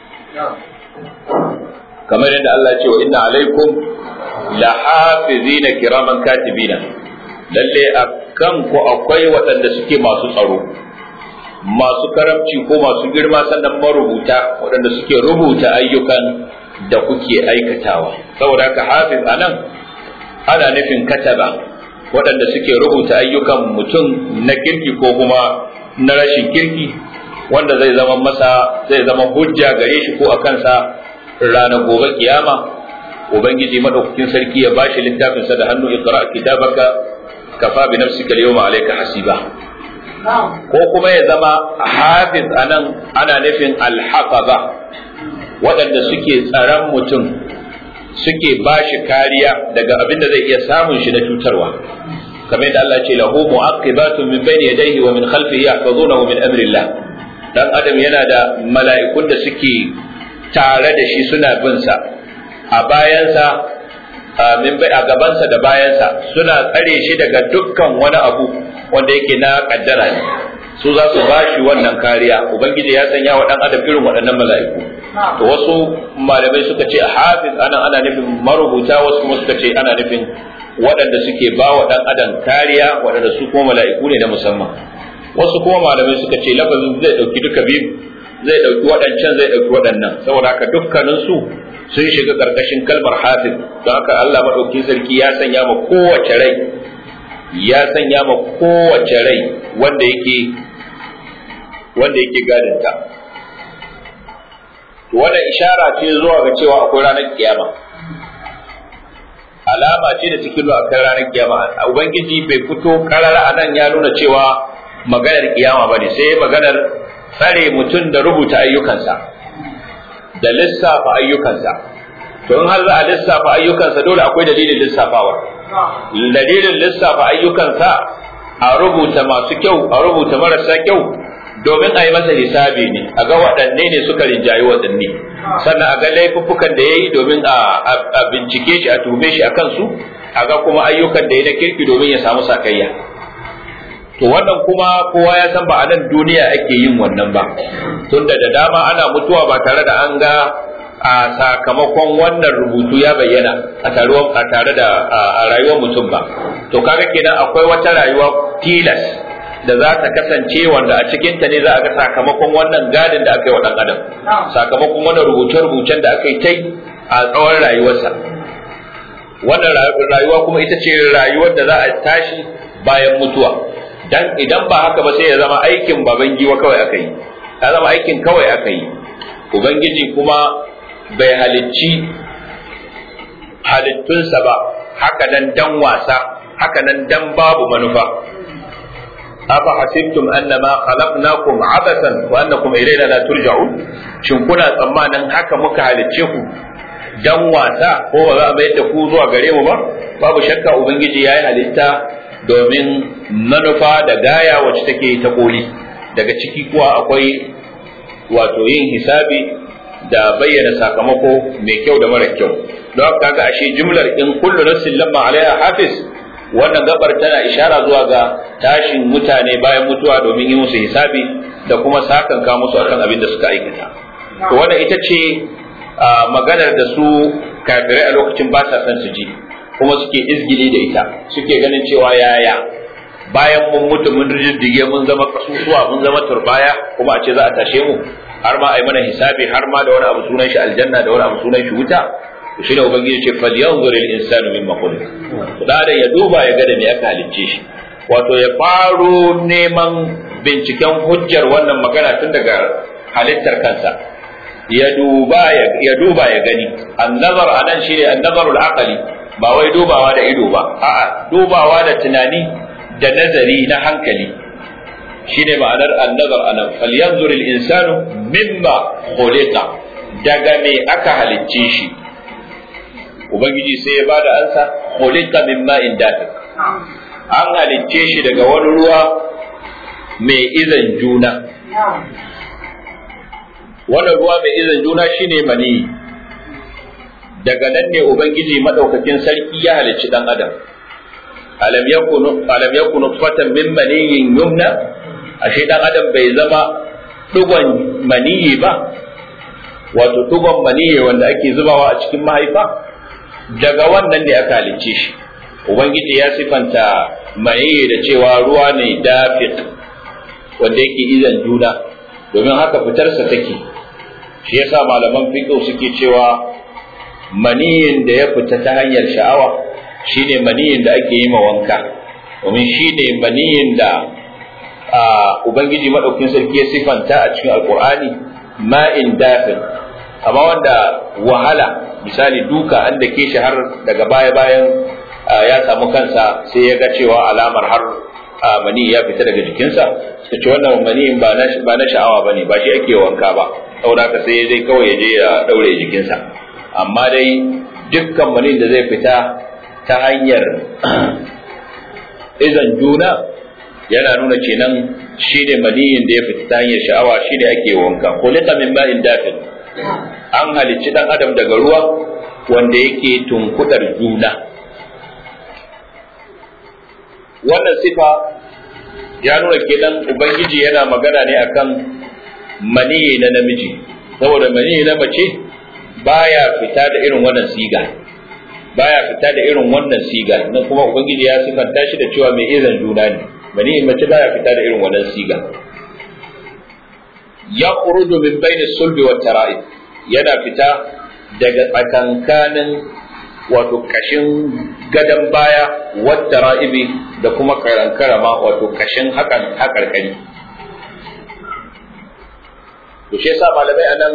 kamar yadda Allah ce wa inna alaikum la hafizina kiraman katibina lalle a kanku akwai waɗanda suke masu tsaro masu karamci ko masu girma sannan marubuta waɗanda suke rubuta ayyukan da kuke aikatawa saboda haka hafiz anan ana nufin kataba waɗanda suke rubuta ayyukan mutum na kirki ko kuma na rashin kirki wanda zai zama masa zai zama hujja gare shi ko a kansa ranar gobe kiyama ubangiji madaukakin sarki ya bashi littafin sa da hannu iqra kitabaka kafa bi nafsika al-yawma alayka hasiba ko kuma ya zama hafiz anan ana nufin al-hafaza waɗanda suke tsaron mutum suke bashi kariya daga abin da zai iya samun shi na cutarwa kamar yadda Allah ce lahu mu'aqibatun min bayni yadayhi wa min khalfihi yahfazunahu min amrillah dan adam yana da mala'ikun da suke tare da shi suna bin sa a bayansa a gabansa da bayansa suna tsare shi daga dukkan wani abu wanda yake na kaddara ne su za su bashi wannan kariya ubangiji ya sanya wa dan adam irin waɗannan mala'iku to wasu malamai suka ce hafiz anan ana nufin marubuta wasu kuma suka ce ana nufin waɗanda suke ba wa dan adam kariya waɗanda su kuma mala'iku ne na musamman wasu kuma malamai suka ce lafazin zai ɗauki duka biyu zai ɗauki waɗancan zai ɗauki waɗannan saboda haka dukkanin su sun shiga ƙarƙashin kalmar hafiz don haka Allah maɗauki sarki ya sanya ma kowace rai ya sanya ma kowace rai wanda yake wanda yake gadinta wannan ishara ce zuwa ga cewa akwai ranar kiyama alama ce da cikin akwai ranar kiyama ubangiji bai fito karara a nan ya nuna cewa maganar kiyama bane sai maganar tsare mutum da rubuta ayyukansa da lissafa ayyukansa to in har za a lissafa ayyukansa dole akwai dalilin lissafawa dalilin lissafa ayyukansa a rubuta masu kyau a rubuta marasa kyau domin a yi masa hisabi ne a ga waɗanne ne suka rinjayi waɗanne sannan a ga laifuffukan da ya yi domin a bincike shi a tume shi a kansu a ga kuma ayyukan da ya na kirki domin ya samu sakayya to wannan kuma kowa ya san ba a nan duniya ake yin wannan ba tunda da dama ana mutuwa ba tare da an ga a sakamakon wannan rubutu ya bayyana a taruwa a tare da a rayuwar mutum ba to kaga kenan akwai wata rayuwa tilas da za ta kasance wanda a cikin ta ne za a ga sakamakon wannan gadin da aka yi wa dan adam sakamakon wannan rubuce-rubucen da aka yi tai a tsawon rayuwarsa wannan rayuwa kuma ita ce rayuwar da za a tashi bayan mutuwa dan idan ba haka ba sai ya zama aikin baban giwa kawai aka yi ya zama aikin kawai aka yi ubangiji kuma bai halicci halittunsa ba haka nan dan wasa haka nan dan babu manufa afa hasibtum annama khalaqnakum abasan wa annakum ilayna la turja'un shin kuna tsammanin haka muka halicce ku dan wasa ko ba za a mayar da ku zuwa gare mu ba babu shakka ubangiji yayi halitta domin manufa da gaya wacce take ta koli daga ciki kuwa akwai wato yin hisabi da bayyana sakamako mai kyau da mara kyau don haka kaga ashe jumlar in kullu nafsin lamma alaiha hafiz wannan gabar tana ishara zuwa ga tashin mutane bayan mutuwa domin yi musu hisabi da kuma sakanka musu akan abin da suka aikata to wannan ita ce maganar da su kafirai a lokacin ba sa son su ji kuma suke izgili da ita suke ganin cewa yaya bayan mun mutu mun rijiddige mun zama kasusuwa mun zama turbaya kuma a ce za a tashe mu har ma a yi mana hisabi har ma da wani abu sunan shi aljanna da wani abu sunan shi wuta to shine ubangiji ce falyanzur al-insanu mimma khuliq da ya duba ya ga da me aka halicce shi wato ya faro neman binciken hujjar wannan magana tun daga halittar kansa ya duba ya duba ya gani annazar anan shine annazarul aqli ba wai dubawa da ido ba a'a dubawa da tunani da nazari na hankali shine ma'anar annazar anan falyanzur al-insanu mimma khuliqa daga me aka halicce shi ubangiji sai ya bada ansa khuliqa min ma'in dafiq an halicce shi daga wani ruwa mai izan juna wannan ruwa mai izan juna shine mani daga nan ne ubangiji madaukakin sarki ya halicci dan adam alam yakunu alam yakunu fatan min maniyin yumna ashe dan adam bai zama dugon maniyi ba wato dugon maniyi wanda ake zubawa a cikin mahaifa daga wannan ne aka halicce shi ubangiji ya sifanta maniyi da cewa ruwa ne dafiq wanda yake izan juna domin haka fitarsa take shi yasa malaman fiqh suke cewa maniyin da ya fita ta hanyar sha'awa shine maniyin da ake yi ma wanka domin shine maniyin da ubangiji madaukin sarki ya sifanta a cikin alqur'ani ma'in dafin amma wanda wahala misali duka an da ke shi har daga baya bayan ya samu kansa sai ya ga cewa alamar har mani ya fita daga jikinsa suka ce wannan maniyin ba na sha'awa ba ne ba shi ake wanka ba saboda haka sai dai kawai ya je ya daure jikinsa amma dai dukkan manin da zai fita ta hanyar izan juna yana nuna kenan shi ne maniyin da ya fita ta hanyar sha'awa shi ne ake wanka kulika min ma'in dafin an halicci dan adam daga ruwa wanda yake tunkudar juna wannan sifa ya nuna kenan ubangiji yana magana ne akan maniyi na namiji saboda maniyi na mace baya fita da irin wannan siga baya fita da irin wannan siga nan kuma ubangiji ya sifanta shi da cewa mai izan juna ne maniyi mace baya fita da irin wannan siga ya khuruju min bayni sulbi wa tara'ib yana fita daga tsakankanin wato kashin gadon baya wata ra'ibi da kuma karankarama wato kashin hakan hakarkari to shi yasa malamai anan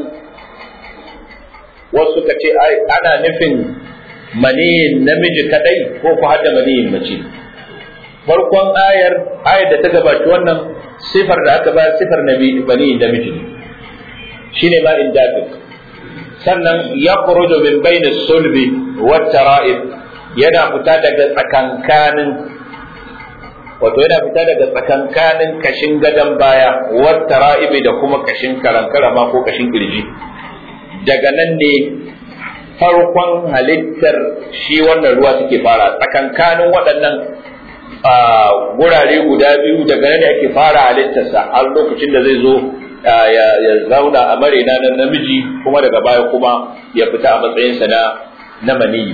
wasu ka ce ana nufin maniyin namiji kadai ko ku hada maniyin mace farkon ayar ayar da ta gabaci wannan sifar da aka bayar sifar maniyin namiji ne shine ma in dafiq sannan ya kurujo min bayni sulbi wa tara'ib yana fita daga tsakankanin wato yana fita daga tsakankanin kashin gadon baya wa tara'ibi da kuma kashin karankarama ko kashin kirji daga nan ne farkon halittar shi wannan ruwa suke fara tsakankanin waɗannan gurare guda biyu daga nan ne ake fara halittarsa har lokacin da zai zo ya zauna a marina na namiji kuma daga baya kuma ya fita a matsayinsa na na maniyi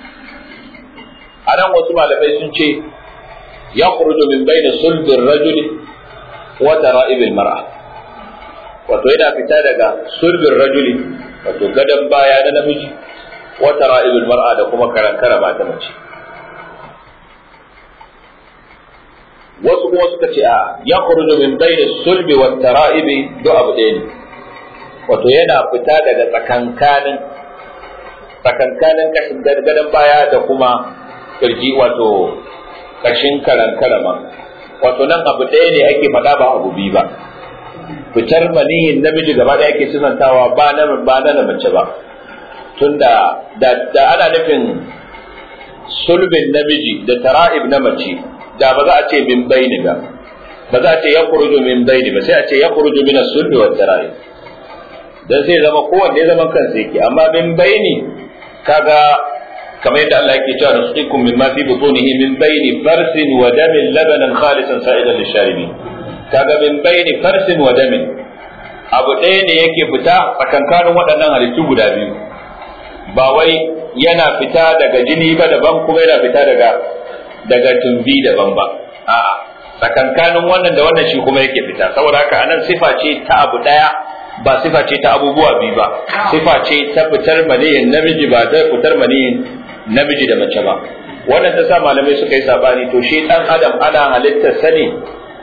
a nan wasu malamai sun ce ya kurujo min bai da sulbin rajuli wa tara'ibil mar'a wato yana fita daga sulbin rajuli wato gadon baya na namiji wa tara'ibil mar'a da kuma karankara ba ta mace wasu kuma suka ce a ya khuruju min bayni sulbi wat tara'ibi do abu ɗaya ne wato yana fita daga tsakankanin tsakankanin kashin gadon baya da kuma kirji wato kashin karan karama wato nan abu ɗaya ne ake faɗa ba abu biyu ba fitar maniyin namiji gaba da ake sunantawa ba na ba na mace ba tunda da da ana nufin sulbin namiji da tara'ib na mace da ba za a ce min baini ba ba za a ce ya kuruju min baini ba sai a ce ya kuruju min sulbi wa tara'ib dan sai zama kowanne zaman kansa yake amma min baini kaga kamar yadda Allah yake cewa nusqikum mimma fi butunihi min baini farsin wa damin labanan khalisan sa'idan lisharibin kaga min baini farsin wa damin abu ɗaya ne yake fita tsakankanin waɗannan halittu guda biyu ba wai yana fita daga jini ba daban kuma yana fita daga daga tumbi daban ba a'a tsakankanin wannan da wannan shi kuma yake fita saboda haka anan sifa ce ta abu ɗaya ba sifa ce ta abubuwa biyu ba sifa ce ta fitar maniyin namiji ba ta fitar maniyin namiji da mace ba wannan ta sa malamai suka yi sabani to shi dan adam ana halittar sa ne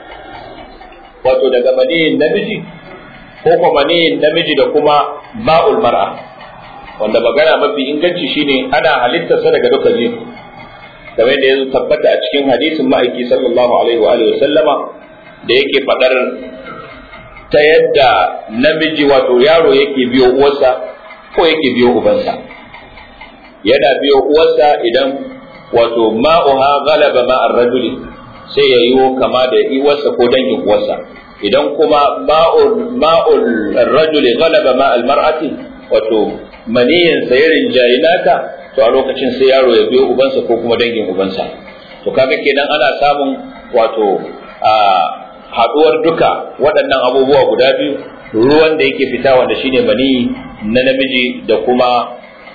wato daga maniyin namiji ko kuma maniyin namiji da kuma ba'ul mar'a wanda magana mafi inganci shine ana halittar sa daga duka biyu kamar da ya tabbata a cikin hadisin ma'aiki sallallahu alaihi wa alihi sallama da yake fadar ta yadda namiji wato yaro yake biyo uwarsa ko yake biyo ubansa yana biyo uwarsa idan wato ma'uha galaba ma'ar rajuli sai ya yiwo kama da uwarsa ko dangin uwarsa idan kuma ma'ul ma'ul rajuli galaba ma'al mar'ati wato maniyin sa ya rinjayi naka to a lokacin sai yaro ya biyo ubansa ko kuma dangin ubansa to kaga kenan ana samun wato a haduwar duka waɗannan abubuwa guda biyu ruwan da yake fita wanda shine mani na namiji da kuma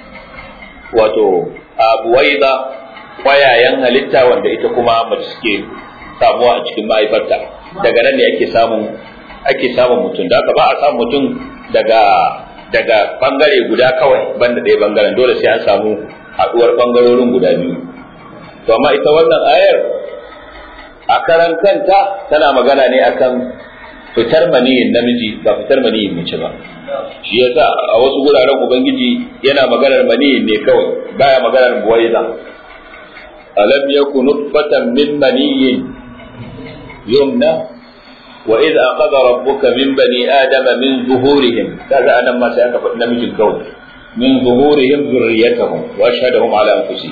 wato abuwaida kwayayen halitta wanda ita kuma mace suke samuwa a cikin mahaifarta daga nan ne ake samun ake samun mutum da ba a samun mutum daga daga bangare guda kawai banda ɗaya bangaren dole sai an samu haduwar bangarorin guda biyu to amma ita wannan ayar a karan kanta tana magana ne akan fitar maniyin namiji ba fitar maniyin mace ba shi yasa a wasu guraren ubangiji yana maganar maniyin ne kawai baya maganar buwaiza alam yakun nutfatan min maniyin yumna wa idh aqada rabbuka min bani adama min zuhurihim kaga anan ma sai aka faɗi namijin kawai min zuhurihim zurriyatahum wa ashhadahum ala anfusihim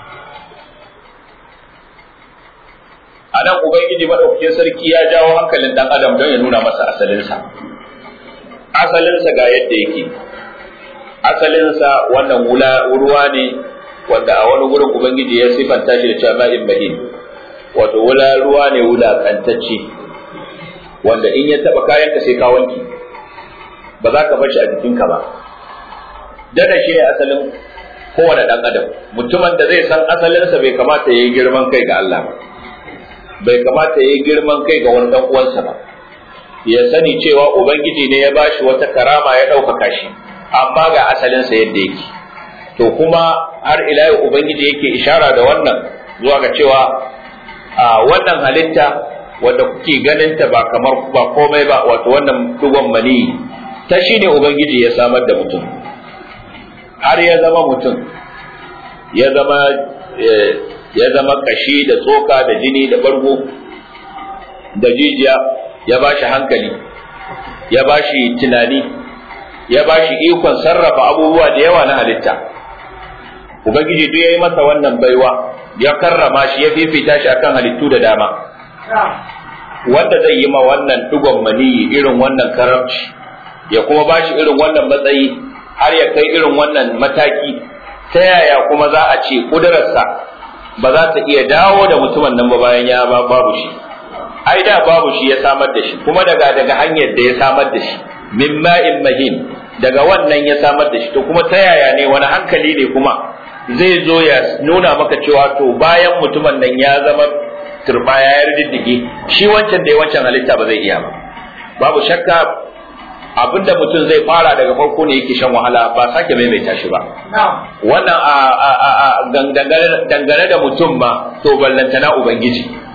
a nan ubangiji maɗaukakin sarki ya jawo hankalin ɗan adam don ya nuna masa asalinsa asalinsa ga yadda yake asalinsa wannan wula ruwa ne wanda a wani gurin ubangiji ya sifanta shi da cewa ma'in mahin wato wula ruwa ne wulakantacce wanda in ya taɓa kayanka sai ka wanki ba za ka bar shi a jikinka ba dada shi ne asalin kowane ɗan adam mutumin da zai san asalinsa bai kamata ya yi girman kai ga Allah ba bai kamata ya yi girman kai ga wani uwansa ba ya sani cewa ubangiji ne ya bashi wata karama ya ɗaukaka shi amma ga asalinsa yadda yake to kuma har ila yau ubangiji yake ishara da wannan zuwa ga cewa a wannan halitta wanda kuke ganin ta ba kamar ba komai ba wato wannan dugon mani ta shine ubangiji ya samar da mutum har ya zama mutum ya zama ya zama kashi da tsoka da jini da bargo da jijiya ya ba shi hankali ya ba shi tunani ya ba shi ikon sarrafa abubuwa da yawa na halitta ubangiji duk ya yi masa wannan baiwa ya karrama shi ya fifita shi akan halittu da dama wanda zai yi ma wannan dugon maniyi irin wannan karamci ya kuma ba shi irin wannan matsayi har ya kai irin wannan mataki ta yaya kuma za a ce ƙudurarsa ba za ta iya dawo da mutumin nan ba bayan ya babu shi ai da babu shi ya samar da shi kuma daga daga hanyar da ya samar da shi min ma'in mahin daga wannan ya samar da shi to kuma ta yaya ne wani hankali ne kuma zai zo ya nuna maka cewa to bayan mutumin nan ya zama turbaya ya riddige shi wancan da ya wancan halitta ba zai iya ba babu shakka abinda mutum zai fara daga farko ne yake shan wahala ba sake maimaita shi ba wannan a dangane da mutum ma to ballantana ubangiji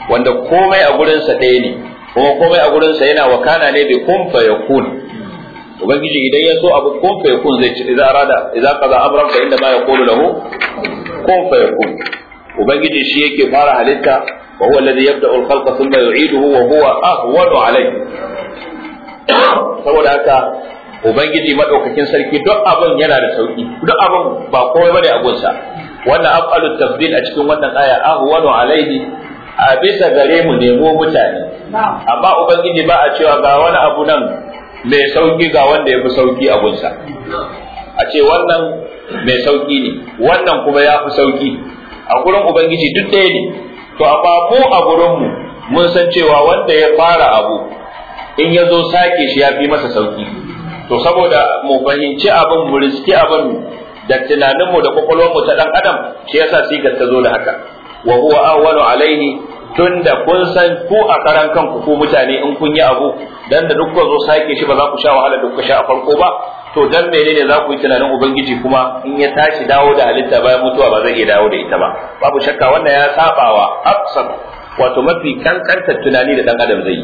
wanda komai a gurinsa ɗaya ne kuma komai a gurinsa yana wakana ne bi kun fa yakun ubangiji idan ya so abu kun fa yakun zai ci idan arada idan kaza amran fa inda ma yaqulu lahu kun fa yakun ubangiji shi yake fara halitta wa huwa alladhi yabda'u al-khalqa thumma yu'iduhu wa huwa ahwanu alayhi saboda haka ubangiji madaukakin sarki duk abin yana da sauki duk abin ba komai bane a gunsa wannan af'alu tafdil a cikin wannan aya ahwanu alayhi a bisa gare mu nemo mutane amma ubangiji ba a cewa ga wani abu nan mai sauki ga wanda ya fi sauki a gunsa a ce wannan mai sauki ne wannan kuma ya fi sauki a gurin ubangiji duk ɗaya ne to amma mu a gurin mu mun san cewa wanda ya fara abu in ya zo sake shi ya fi masa sauki to saboda mu fahimci abin mu riski abin da tunaninmu da kwakwalwarmu ta dan adam shi yasa sigar ta zo da haka wa huwa awwalu alaihi tunda kun san ku a karan kanku ku mutane in kun yi abu dan da duk zo sake shi ba za ku sha wahala da kuka sha a farko ba to dan menene za ku yi tunanin ubangiji kuma in ya tashi dawo da halitta bayan mutuwa ba zai iya dawo da ita ba babu shakka wannan ya sabawa absar wato mafi kankantar tunani da dan adam zai yi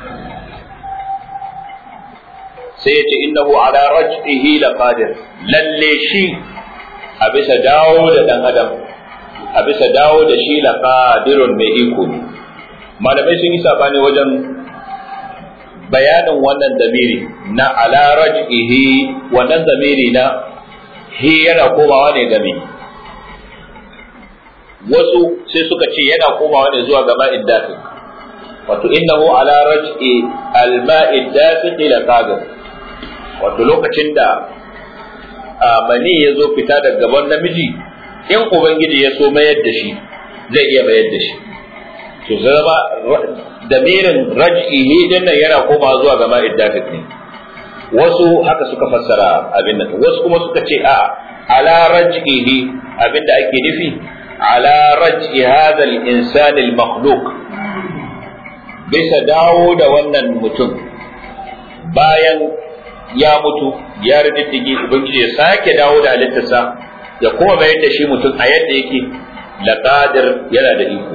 sai ya ce innahu ala raj'ihi laqadir lalle shi a bisa dawo da dan adam a bisa dawo da shi laqadirun mai iko ne malamai sun yi sabani wajen bayanin wannan zamiri na ala raj'ihi wannan zamiri na hi yana komawa ne game wasu sai suka ce yana komawa ne zuwa ga ma'id dafiq wato innahu ala raj'i al-ma'id dafiq laqadir wato lokacin da mani ya zo fita daga gaban namiji in ubangiji ya so mayar da shi zai iya mayar da shi to zama damirin raj'ihi din nan yana koma zuwa ga ma'id dafiq ne wasu haka suka fassara abin nan wasu kuma suka ce a ala raj'ihi abin da ake nufi ala raj'i hadha al-insan al-makhluq bisa dawo da wannan mutum bayan ya mutu ya riddige ubangiji ya sake dawo da halittarsa ya kuma bayar da shi mutum a yadda yake laqadir yana da iko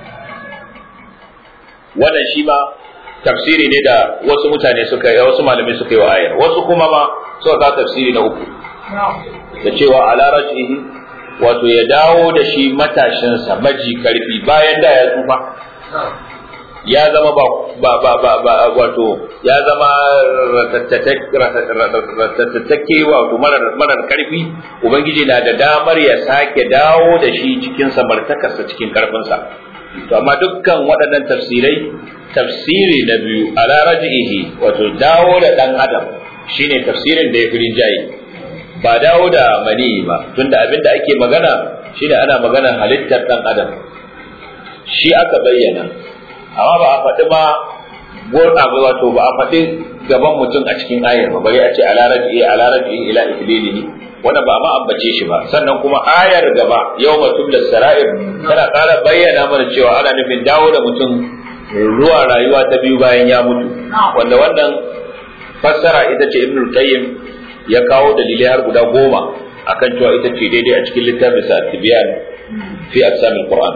wannan shi ma tafsiri ne da wasu mutane suka yi wasu malamai suka yi wa ayar wasu kuma ma suka ga tafsiri na uku da cewa ala raj'ihi wato ya dawo da shi matashinsa maji karfi bayan da ya tsufa ya zama ba ba ba ba, ba wato ya zama ratattake wato marar marar karfi ubangiji na da damar ya sake dawo da shi cikin samartakarsa cikin karfinsa to amma dukkan waɗannan tafsirai tafsiri na biyu ala raj'ihi wato dawo da dan adam shine tafsirin da ya fi rinjaye ba dawo da mani ba tunda abin da ake magana shine ana maganar halittar dan adam shi aka bayyana amma ba a faɗi ba gurɗa ba wato ba a faɗi gaban mutum a cikin ayar ba bari a ce ala raj'i ala raj'i ila ihlilihi wannan ba ma ambace shi ba sannan kuma ayar gaba yawma tublas sara'ir tana ƙara bayyana mana cewa ana nufin dawo da mutum zuwa rayuwa ta biyu bayan ya mutu wanda wannan fassara ita ce ibnul qayyim ya kawo dalilai har guda goma akan cewa ita ce daidai a cikin littafin sa at-tibyan fi aqsamil qur'an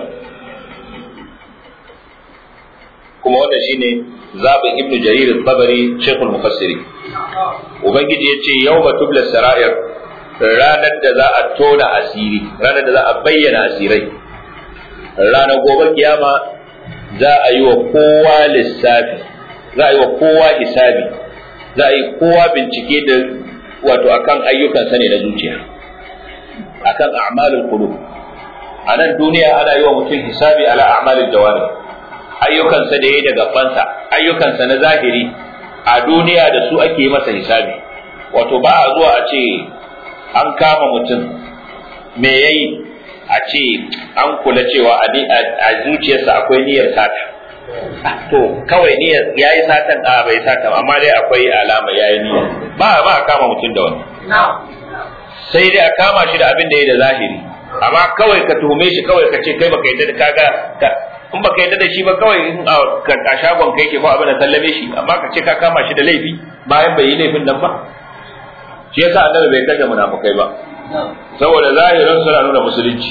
kuma wannan shine zabin ibnu jarir al-tabari shaykhul mufassiri ubangiji yace yawma tubla sara'ir ranar da za a tona asiri ranar da za a bayyana asirai ranar gobe kiyama za a yi wa kowa lissafi za a yi wa kowa hisabi za a yi kowa bincike da wato akan ayyukansa ne na zuciya akan a'malul qulub a nan duniya ana yi wa mutum hisabi ala a'malul jawari ayyukansa da yayi da gabansa ayyukansa na zahiri a duniya da su ake masa hisabi wato ba a zuwa a ce an kama mutum me yayi a ce an kula cewa a zuciyarsa akwai niyyar sata to kawai niyyar yayi satan a bai sata amma dai akwai alama yayi niyya ba ba a kama mutum da wani sai dai a kama shi da abin da yayi da zahiri amma kawai ka tuhume shi kawai ka ce kai baka yadda da kaga in baka yadda da shi ba kawai in a shagon kai ke ko abin da sallame shi amma ka ce ka kama shi da laifi bayan bai yi laifin nan ba shi yasa annabi bai kashe munafukai ba saboda zahirin suna nuna musulunci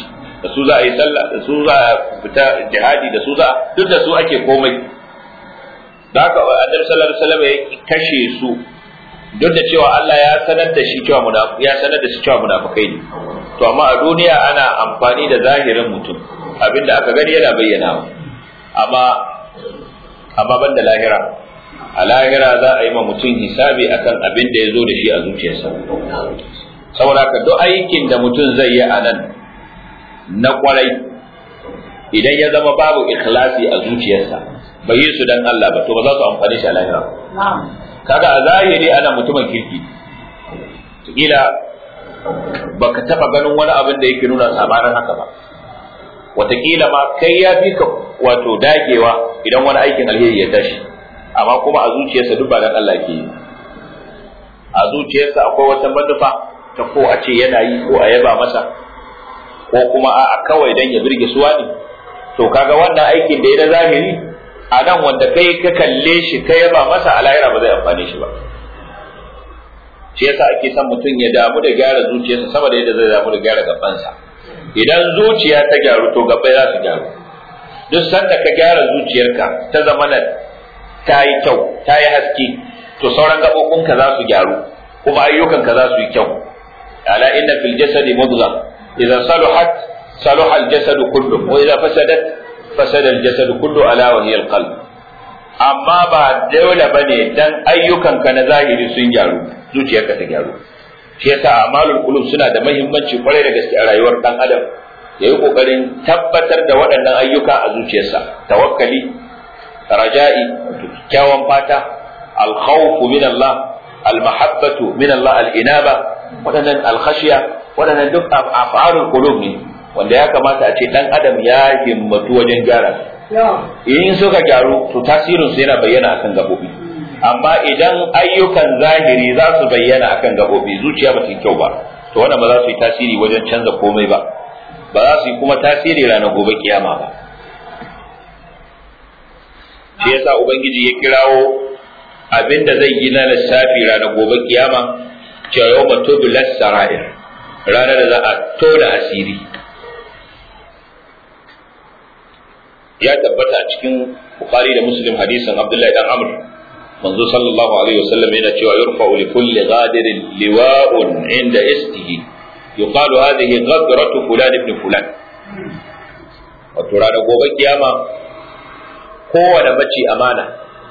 da su za a yi sallah da su za a fita jihadi da su za a duk da su ake komai da haka annabi sallallahu alaihi wasallam ya kashe su duk da cewa Allah ya sanar da shi cewa munafiki ya sanar da shi cewa munafikai ne to amma a duniya ana amfani da zahirin mutum abinda aka gani yana bayyana amma amma ban da lahira a lahira za a yi ma mutum hisabi akan abin da ya zo da shi a zuciyarsa saboda ka duk aikin da mutum zai yi a nan na kwarai idan ya zama babu ikhlasi a zuciyarsa bai yi su dan Allah ba to ba za su amfani shi a lahira kaga a zahiri ana mutumin kirki kila baka taba ganin wani abin da yake nuna sabanin haka ba wataƙila ma kai ya fi ka wato dagewa idan wani aikin alheri ya tashi amma kuma a zuciyarsa duk ba dan Allah ke yi a zuciyarsa akwai wata manufa ta ko a ce yana yi ko a yaba masa ko kuma a kawai dan ya birge suwa ne to kaga wannan aikin da ya na zahiri a nan wanda kai ka kalle shi ka yaba masa a lahira ba zai amfane shi ba shi yasa ake son mutum ya damu da gyara zuciyarsa sama da yadda zai damu da gyara gabansa idan zuciya ta gyaru to gabai za su gyaru duk sanda ka gyara zuciyarka ta zama na ta yi kyau ta yi haske to sauran gaɓoɓinka za su gyaru kuma ayyukanka za su yi kyau ala inna fil jasadi mudgha idza saluhat saluha al jasadu kullu wa idza fasadat fasada al jasadu kullu ala wa hiya al qalb amma ba dole bane dan ayyukanka na zahiri sun gyaru zuciyarka ta gyaru shi yasa amalul qulub suna da muhimmanci kwarai da gaske a rayuwar dan adam yayi kokarin tabbatar da waɗannan ayyuka a zuciyarsa tawakkali raja'i kyakkyawan fata alkhawfu min Allah almahabbatu min Allah al'inaba waɗannan alkhashiya waɗannan duk af'alul qulub ne wanda ya kamata a ce dan adam ya himmatu wajen gyara in suka gyaru to tasirin su yana bayyana akan gabobi amma idan ayyukan zahiri za su bayyana akan gabobi zuciya ba ta kyau ba to wannan ba za su yi tasiri wajen canza komai ba ba za su yi kuma tasiri ranar gobe kiyama ba shi yasa ubangiji ya kirawo abinda zai yi na lissafi ranar gobe kiyama cewa yau matubu sara'ir ranar da za a tona asiri ya tabbata a cikin bukhari da muslim hadisin abdullahi dan amr manzo sallallahu alaihi wasallam yana cewa yurfa'u li kulli ghadirin liwa'un inda istihi yuqalu hadhihi ghadratu fulan ibn fulan wato ranar gobe kiyama kowane mace amana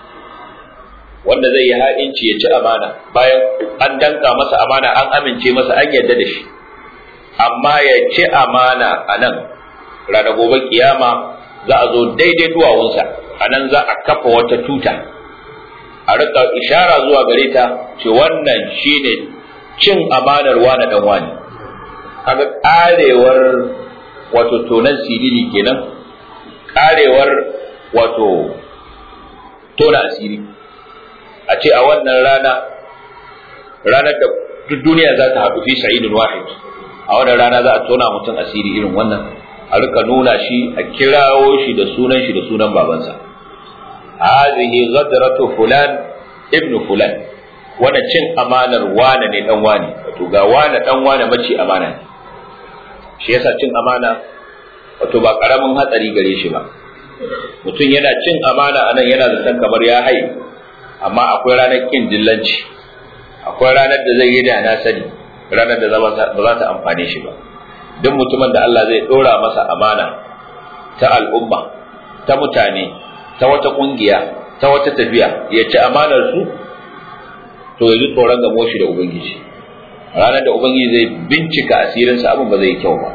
wanda zai yi ha'inci ya ci amana bayan an danka masa amana an amince masa an yarda da shi amma ya ci amana a nan ranar gobe kiyama za a zo daidai duwawunsa a nan za a kafa wata tuta a rika ishara zuwa gare ta ce wannan shine cin amanar wani dan wani kaga karewar wato tonan sirili kenan karewar wato tona asiri a ce a wannan rana ranar da duk duniya za ta haɗu fi sa'idun wahid a wannan rana za a tona mutum asiri irin wannan a rika nuna shi a kirawo shi da sunan shi da sunan babansa hadhihi ghadratu fulan ibnu fulan wannan cin amanar wane ne dan wane wato ga wane dan wane mace amana ne shi yasa cin amana wato ba karamin hatsari gare shi ba mutum yana cin amana anan yana zaton kamar ya hai amma akwai ranar kin dillanci akwai ranar da zai yi da na sani ranar da ba za ta amfane shi ba duk mutumin da Allah zai dora masa amana ta al'umma ta mutane ta wata kungiya ta wata tafiya ya ci amanar su to ya ji tsoron gamo shi da ubangiji ranar da ubangiji zai bincika asirinsa abin ba zai kyau ba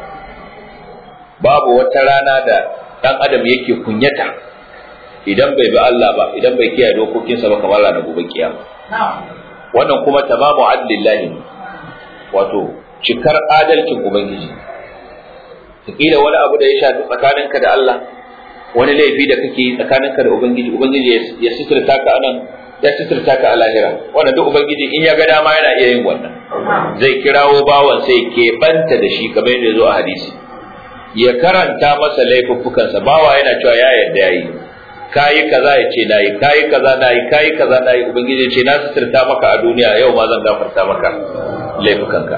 babu wata rana da dan adam yake kunyata idan bai bi Allah ba idan bai kiyaye dokokinsa ba kamar ranar gobe kiyama wannan kuma tamamu adlillahi wato cikar adalcin ubangiji kila wani abu da ya shafi tsakaninka da Allah wani laifi da kake yi tsakaninka da ubangiji ubangiji ya suturta ka anan ya suturta ka a lahira wannan duk ubangiji in ya ga dama yana iya yin wannan zai kirawo bawan sai ke banta da shi kamar yadda ya zo a hadisi ya karanta masa laifuffukansa bawa yana cewa ya yarda yayi kayi kaza ya ce nayi kayi kaza nayi kayi kaza nayi ubangiji ya ce na suturta maka a duniya yau ma zan gafarta maka laifukanka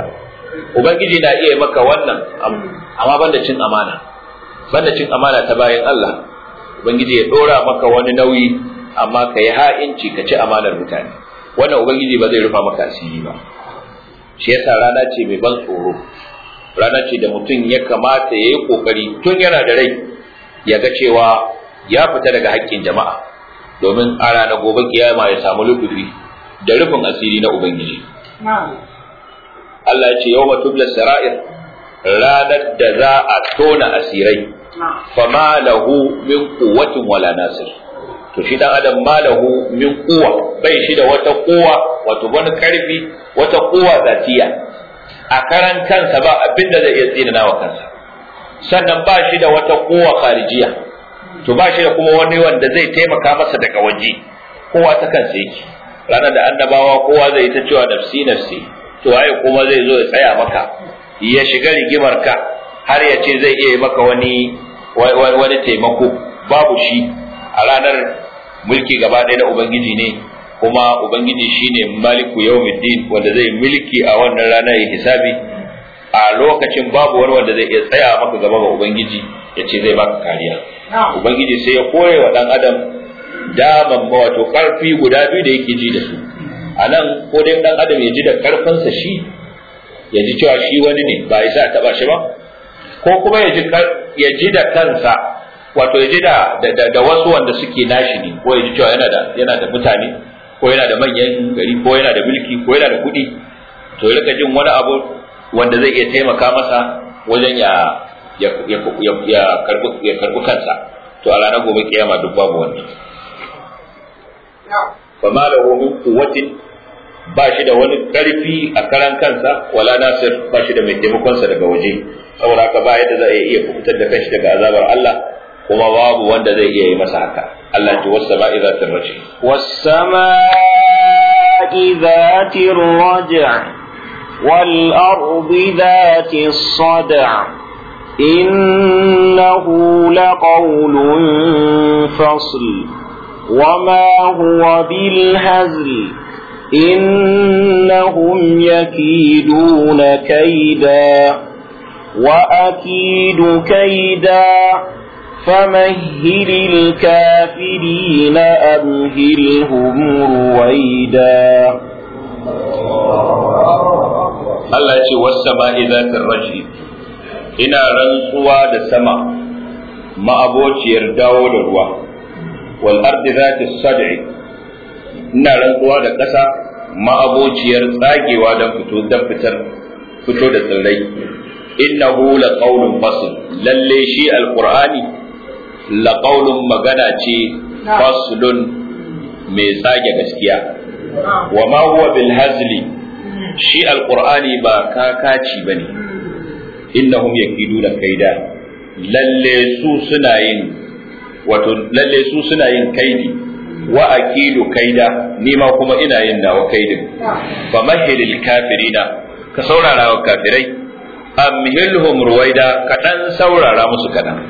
ubangiji na iya maka wannan amma banda cin amana banda cin amana ta bayan Allah ubangiji ya dora maka wani nauyi amma ka yi ha'inci ka ci amanar mutane wannan ubangiji ba zai rufa maka asiri ba shi yasa rana ce mai ban tsoro rana ce da mutum ya kamata ya yi kokari tun yana da rai ya ga cewa ya fita daga haƙƙin jama'a domin a ranar gobe kiyama ya samu lubufi da rufin asiri na ubangiji Allah ya ce yau tubla sara'ir ranar da za a tona asirai fama lahu min quwwatin wala nasir to shi dan adam ma lahu min quwwa bai shi da wata quwwa wato wani karfi wata quwwa zatiya a karan kansa ba abin da zai iya tsina wa kansa sannan ba shi da wata quwwa kharijiya to ba shi da kuma wani wanda zai taimaka masa daga waje kowa ta kansa yake ranar da annabawa kowa zai ta cewa nafsi nafsi to waye kuma zai zo ya tsaya maka ya shiga rigimar ka har ya ce zai iya maka wani wani taimako babu shi a ranar mulki gaba ɗaya na ubangiji ne kuma ubangiji shine maliku yawmiddin wanda zai mulki a wannan rana ya hisabi a lokacin babu wani wanda zai iya tsaya maka gaba ga ubangiji ya ce zai baka kariya ubangiji sai ya kore wa dan adam daman wato karfi guda biyu da yake ji da su a nan ko dai dan adam ya ji da karfinsa shi ya ji cewa shi wani ne ba ya sa taba shi ba ko kuma ya ji ya ji da kansa wato ya ji da da wasu wanda suke nashi ne ko ya ji cewa yana da yana da mutane ko yana da manyan gari ko yana da mulki ko yana da kuɗi to ya rika jin wani abu wanda zai iya taimaka masa wajen ya ya ya ya karbi ya karbi kansa to a ranar gobe kiyama duk babu wannan fa ma lahu min quwwatin ba shi da wani karfi a karan kansa wala nasir ba shi da mai taimakonsa daga waje saboda haka ba yadda zai iya fitar da kanshi daga azabar Allah kuma babu wanda zai iya yi masa haka Allah ce wasu sama'i za ta raje والسماء ذات الرجع والأرض ذات الصدع إنه لقول فصل وما هو بالهزل إنهم يكيدون كيدا وأكيد كيدا فمهل الكافرين أمهلهم رويدا Allah ya ce wasu zatin raji ina rantsuwa da sama ma'abociyar dawo da ruwa wal ardi zati sad'i ina rantsuwa da ƙasa ma'abociyar tsagewa don fito don fitar fito da tsirrai innahu la qaulun fasl lalle shi alqur'ani la qaulun magana ce faslun mai tsage gaskiya wa ma huwa bil hazli shi alqur'ani ba kakaci bane innahum yakiduna kaida lalle su suna yin wato lalle su suna yin kaidi wa akidu kaida ni ma kuma ina yin nawa kaidin fa mahilil kafirina ka saurara wa kafirai amhilhum ruwaida ka dan saurara musu kadan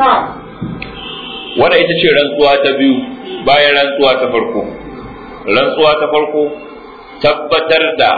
wannan ita ce rantsuwa ta biyu bayan rantsuwa ta farko rantsuwa ta farko tabbatar da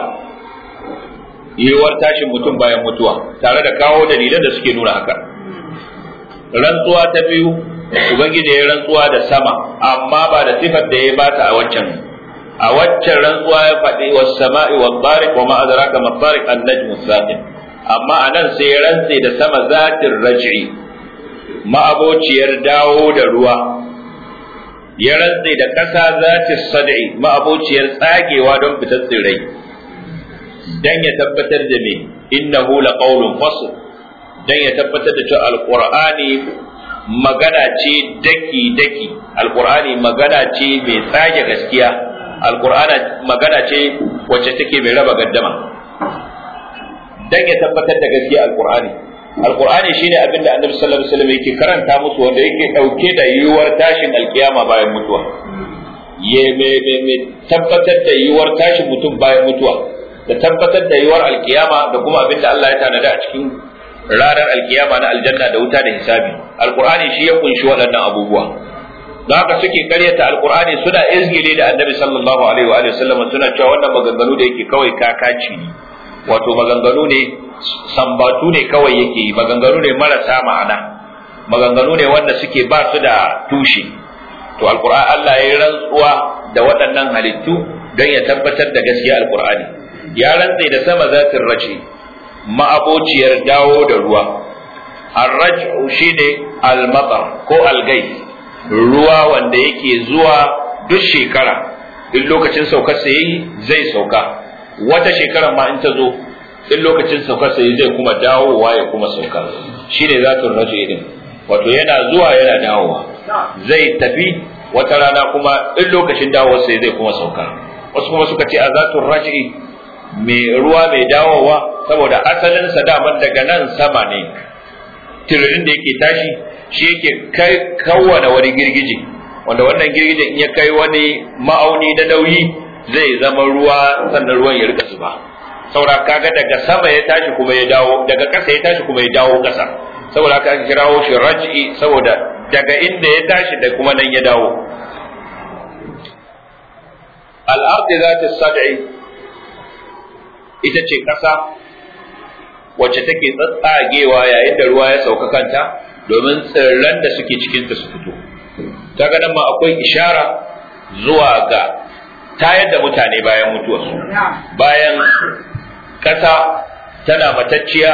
yiwuwar tashin mutum bayan mutuwa tare da kawo dalilan da suke nuna haka rantsuwa ta biyu ubangiji ya rantsuwa da sama amma ba da sifar da ya bata a waccan a waccan rantsuwa ya faɗi was sama'i wa tariq wa ma adraka ma tariq an najmu saqib amma anan sai ya rantse da sama zatin raj'i ma'abociyar dawo da ruwa ya rantse da ƙasa zatin sad'i ma'abociyar tsagewa don fitar tsirrai dan ya tabbatar da me innahu laqawlun fasl dan ya tabbatar da cewa alqur'ani magana ce daki daki alqur'ani magana ce mai tsage gaskiya alqur'ani magana ce wacce take mai raba gaddama dan ya tabbatar da gaskiya alqur'ani alqur'ani shine abinda annabi sallallahu alaihi wasallam yake karanta musu wanda yake dauke da yiwuwar tashin alkiyama bayan mutuwa ye me me me tabbatar da yiwuwar tashin mutum bayan mutuwa da tabbatar da yiwuwar alkiyama da kuma abinda Allah ya tanada a cikin ranar alkiyama na aljanna da wuta da hisabi alqur'ani shi ya kunshi waɗannan abubuwa don haka suke karyata alqur'ani suna izgile da annabi sallallahu alaihi wa sallam suna cewa wannan maganganu da yake kawai kakaci ne wato maganganu ne sambatu ne kawai yake yi maganganu ne marasa ma'ana maganganu ne wanda suke ba su da tushe to alqur'ani Allah ya yi rantsuwa da waɗannan halittu don ya tabbatar da gaskiya alqur'ani ya rantse da sama zatin raji ma'abociyar dawo da ruwa arraj'u shine almatar ko algai ruwa wanda yake zuwa duk shekara in lokacin saukar sa yayi zai sauka wata shekara ma in ta zo in lokacin saukar sa yayi zai kuma dawowa ya kuma sauka shine zatul raj'i din wato yana zuwa yana dawowa zai tafi wata rana kuma in lokacin dawowar sa zai kuma sauka wasu kuma suka ce a zatul raj'i mai ruwa mai dawowa saboda asalin sa daman daga nan sama ne tiririn da yake tashi shi yake kai kawwana wani girgije wanda wannan girgijen in ya kai wani ma'auni na nauyi zai zama ruwa sannan ruwan ya rika zuba saboda kaga daga sama ya tashi kuma ya dawo daga ƙasa ya tashi kuma ya dawo ƙasa saboda haka aka kirawo shi raj'i saboda daga inda ya tashi da kuma nan ya dawo al-ardi zati sad'i ita ce ƙasa wacce take tsatsagewa yayin da ruwa ya sauka kanta domin tsirran da suke cikinta su fito ta nan ma akwai ishara zuwa ga tayar da mutane bayan mutuwarsu bayan ƙasa tana matacciya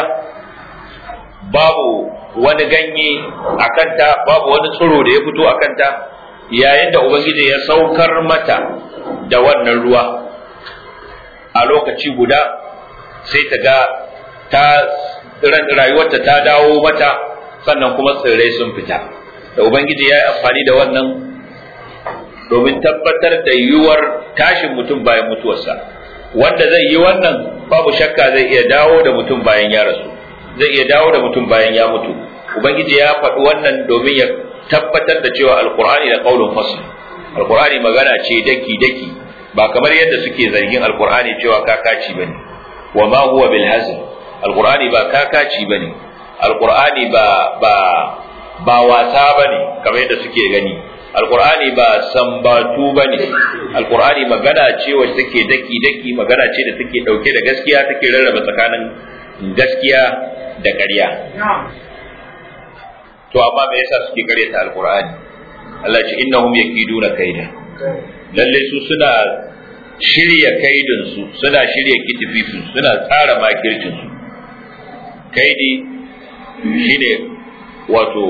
babu wani ganye a kanta babu wani tsiro da ya fito a kanta yayin da ubangiji ya saukar mata da wannan ruwa a lokaci guda sai ta ga ta rayuwarta ta dawo mata sannan kuma tsirrai sun fita da ubangiji ya yi amfani da wannan domin tabbatar da yiwuwar tashin mutum bayan mutuwarsa wanda zai yi wannan babu shakka zai iya dawo da mutum bayan ya rasu zai iya dawo da mutum bayan ya mutu ubangiji ya faɗi wannan domin ya tabbatar da cewa alkur'ani da qaulun fasl alkur'ani magana ce daki daki ba kamar yadda suke zargin alkur'ani cewa kakaci bane wa ma huwa bil hazl alkur'ani ba kakaci bane alkur'ani ba ba ba wasa bane kamar yadda suke gani alkur'ani ba sambatu bane alkur'ani magana ce wacce take daki daki magana ce da take dauke da gaskiya take rarraba tsakanin gaskiya da ƙarya to amma me yasa suke karyata alkur'ani Allah ce innahum yakiduna kaida lalle su suna shirya kaidin su suna shirya kitififin suna tsara makircin su kaidi shine wato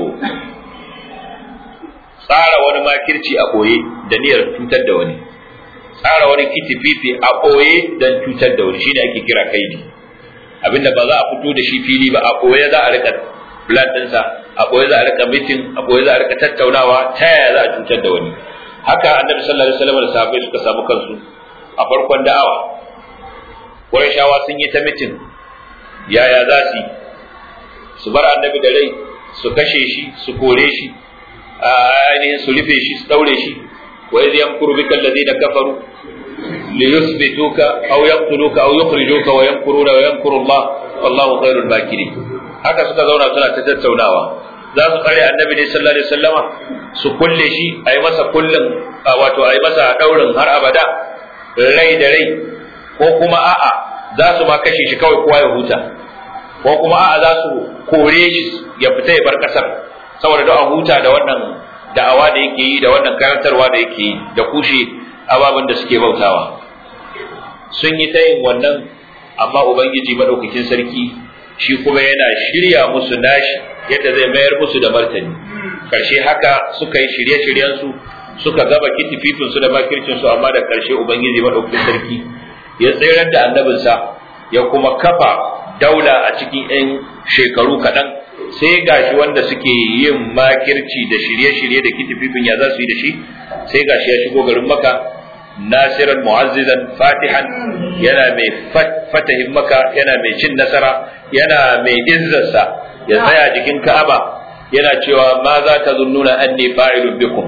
tsara wani makirci a ɓoye da niyyar cutar da wani tsara wani kitififi a ɓoye don cutar da wani shine ake kira kaidi abinda ba za a fito da shi fili ba a ɓoye za a rika plan ɗinsa a ɓoye za a rika mitin a ɓoye za a rika tattaunawa ta yaya za a cutar da wani haka annabi sallallahu alaihi wasallam da sahabbai suka samu kansu a farkon da'awa Qurayshawa sun yi ta mitin yaya za su yi su bar annabi da rai su kashe shi su kore shi ainihin su rufe shi su daure shi wa idh yamkuru bika alladhina kafaru li yuthbituka aw yaqtuluka aw yukhrijuka wa yamkuruna wa yamkuru Allah wallahu khairul makirin haka suka zauna suna ta tattaunawa za su kare annabi ne sallallahu alaihi wasallama su kulle shi a yi masa kullun wato a yi masa daurin har abada rai da rai ko kuma a'a za su ma kashe shi kawai kowa ya huta ko kuma a'a za su kore shi ya fita ya bar kasar saboda da a huta da wannan da'awa da yake yi da wannan karantarwa da yake yi da kushe ababen da suke bautawa sun yi ta yin wannan amma ubangiji madaukakin sarki shi kuma yana shirya musu nashi yadda zai mayar musu da martani karshe haka suka yi shirye-shiryen su suka gaba kitififin su da makircin su amma da karshe ubangiji madaukakin sarki ya tsayar da annabinsa ya kuma kafa daula a cikin 'yan shekaru kaɗan sai gashi wanda suke yin makirci da shirye-shirye da kitififin ya za su yi da shi sai gashi ya shigo garin maka nasiran mu'azzizan fatihan yana mai fatahin maka yana mai cin nasara yana mai izzarsa ya tsaya jikin ka'aba yana cewa ma za ta zunnuna anni fa'ilun bikum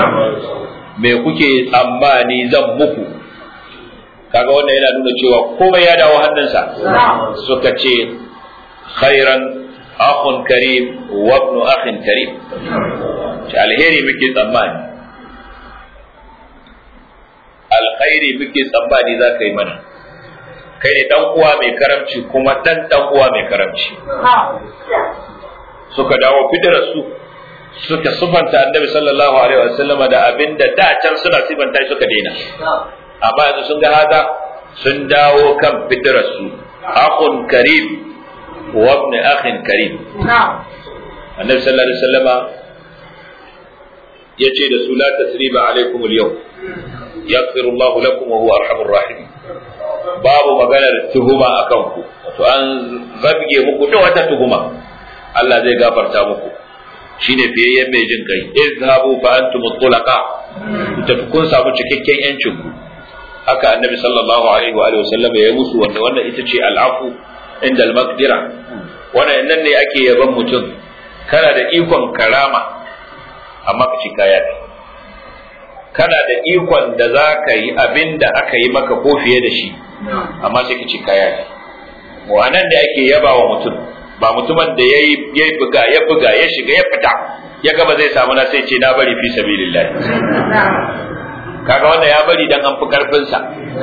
me kuke tsammani zan muku kaga wannan yana nuna cewa komai ya dawo hannunsa suka ce khairan akhun karim wa ibn akhin karim alheri muke tsammani alkhairi muke tsammani za ka yi mana kai ne dan uwa mai karamci kuma dan dan uwa mai karamci suka dawo fidirar su suka sufanta annabi sallallahu alaihi wasallama da abinda da can suna sifanta suka daina amma yanzu sun ga haka sun dawo kan fidirar su akhun karim wa ibn akhin karim annabi sallallahu alaihi wasallama yace da su la tasriba alaikum al-yawm yaghfiru Allahu lakum wa huwa arhamur rahim babu maganar tuhuma akan ku wato an zabge muku da wata tuhuma Allah zai gafarta muku shine fiyayyen mai jin kai izhabu fa antum tulaqa tafi kun samu cikakken yancin ku haka annabi sallallahu alaihi wa alihi wasallam ya musu wanda wannan ita ce al'afu inda al-maqdira wannan nan ne ake yaban mutum kana da ikon karama amma ka ci kaya ne kana da ikon da za ka yi abin da aka yi maka ko fiye da shi amma sai ka ci kaya ne wannan da ake yaba wa mutum ba mutumin da ya yi buga ya buga ya shiga ya fita ya gaba zai samu na sai ce na bari fi sabilillah kaga wanda ya bari dan an fi karfinsa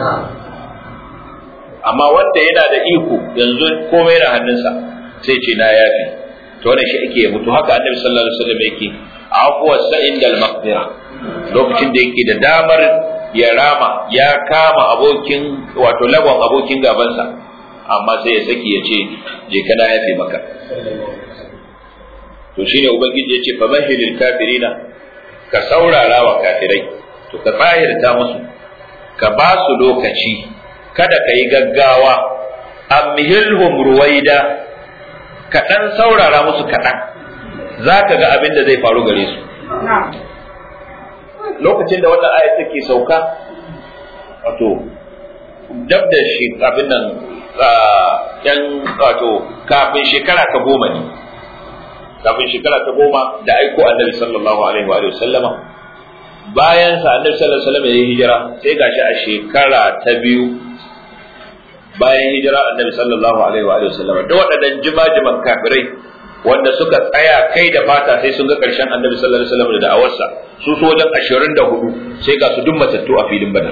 amma wanda yana da iko yanzu komai na hannunsa sai ce na yafi to wannan shi ake mutu haka annabi sallallahu alaihi wasallam yake afuwar sa indal maqdira lokacin da yake da damar ya rama ya kama abokin wato lagon abokin gabansa amma sai ya saki ya ce je kana yafe maka to shine ubangiji ya ce fa mahilil kafirina ka saurara wa kafirai to ka tsahirta musu ka ba su lokaci kada ka yi gaggawa amhilhum ruwaida ka dan saurara musu kaɗan za ka ga abin da zai faru gare su lokacin da wannan ayat take sauka wato dab da shi abin nan yan wato kafin shekara ta goma ne kafin shekara ta goma da aiko annabi sallallahu alaihi wa sallama bayan sa annabi sallallahu alaihi wa sallam ya yi hijira sai gashi a shekara ta biyu bayan hijira annabi sallallahu alaihi wa sallama da waɗannan jima-jiman kafirai wanda suka tsaya kai da fata sai sun ga ƙarshen annabi sallallahu alaihi wasallam da da'awarsa su so wajen 24 sai ga su duk matattu a filin badar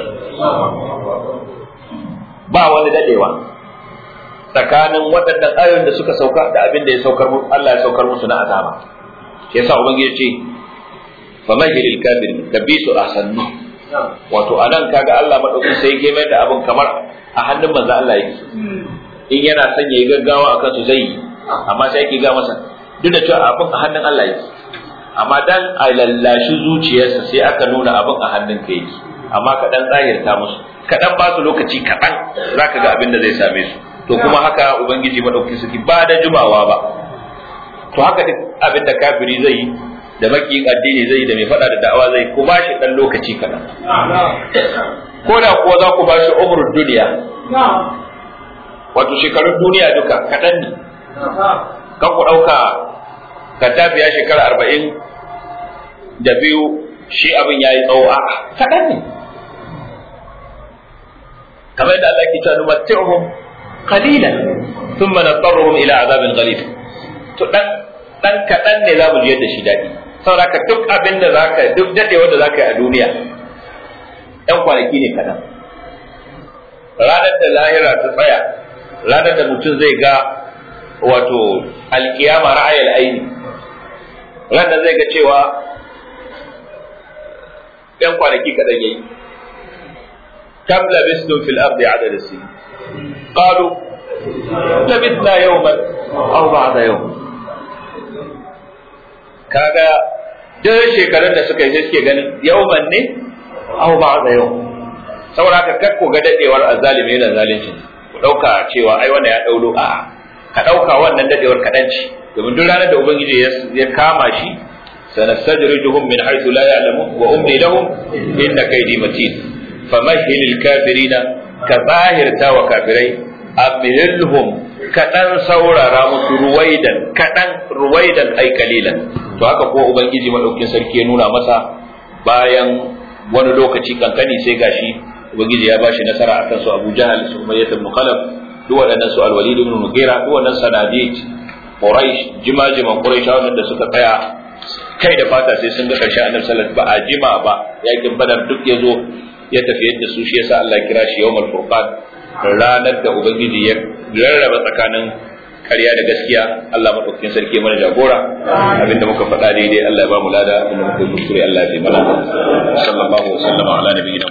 ba wani dadewa tsakanin waɗannan ayoyin da suka sauka da abin da ya saukar musu Allah ya saukar musu na azaba shi yasa ubangiji ya ce famahilil kafir ka bi su ahsannu wato anan kaga Allah madaukakin sai ya mai da abin kamar a hannun manzo Allah yake in yana son yayi gaggawa akan su zai yi amma sai yake ga masa duk da cewa abin a hannun Allah yake amma dan a lallashi zuciyarsa sai aka nuna abin a hannun ka yake amma ka dan tsahirta musu ka dan ba su lokaci kaɗan zaka ga abin da zai same su to kuma haka ubangiji madaukakin sarki ba da jumawa ba to haka duk abin da kafiri zai yi da makiyin addini zai yi da mai faɗa da da'awa zai ku ba shi dan lokaci kaɗan ko da kuwa za ku ba shi umrul duniya wato shekarun duniya duka kaɗan ne kan ku ɗauka gaddafi ya shekara arba'in da biyu shi abin ya yi tsawo a kaɗan ne kamar yadda Allah ke cewa numatti'uhum qalilan thumma nadarruhum ila azabin ghalib to dan dan kaɗan ne za mu ji yadda shi daɗi saboda duk abin da zaka duk dadewar da zaka yi a duniya ɗan kwanaki ne kaɗan ranar da lahira ta tsaya ranar da mutum zai ga wato alkiyama ra'ayil aini ranar zai ga cewa ɗan kwanaki kaɗan yayi kam labistum fil ardi adad sin qalu labithna yawman aw ba'da yawm kaga duk shekarun da suka yi sai suke ganin yawman ne aw ba'da yawm saboda haka kakko ga dadewar azalimi yana zalunci ku dauka cewa ai wannan ya daulo a'a ka ɗauka wannan dadewar kaɗan ce domin duk ranar da ubangiji ya kama shi sanastajrijuhum min haythu la ya'lamun wa umli lahum inna kaydi matin famahhilil kafirina ka zahirta wa kafirai amhilhum kaɗan saurara musu ruwaidan kaɗan ruwaidan ai kalilan to haka ko ubangiji madaukin sarki ya nuna masa bayan wani lokaci kankani sai gashi ubangiji ya bashi nasara akan su Abu Jahal su Umayyah ibn Khalaf duk waɗannan su alwalid ibn mughira duk wannan sanadid quraish jimajiman quraish wannan da suka tsaya kai da fata sai sun ga karshen annabi sallallahu alaihi wasallam ba a jima ba yakin badar duk yazo ya tafi yadda su shi yasa Allah kira shi yawmul furqan ranar da ubangiji ya rarraba tsakanin ƙarya da gaskiya Allah madaukakin sarki mana jagora abinda muka faɗa daidai Allah ya ba mu lada abinda muka yi kuskure Allah ya taimaka sallallahu alaihi wasallam ala nabiyina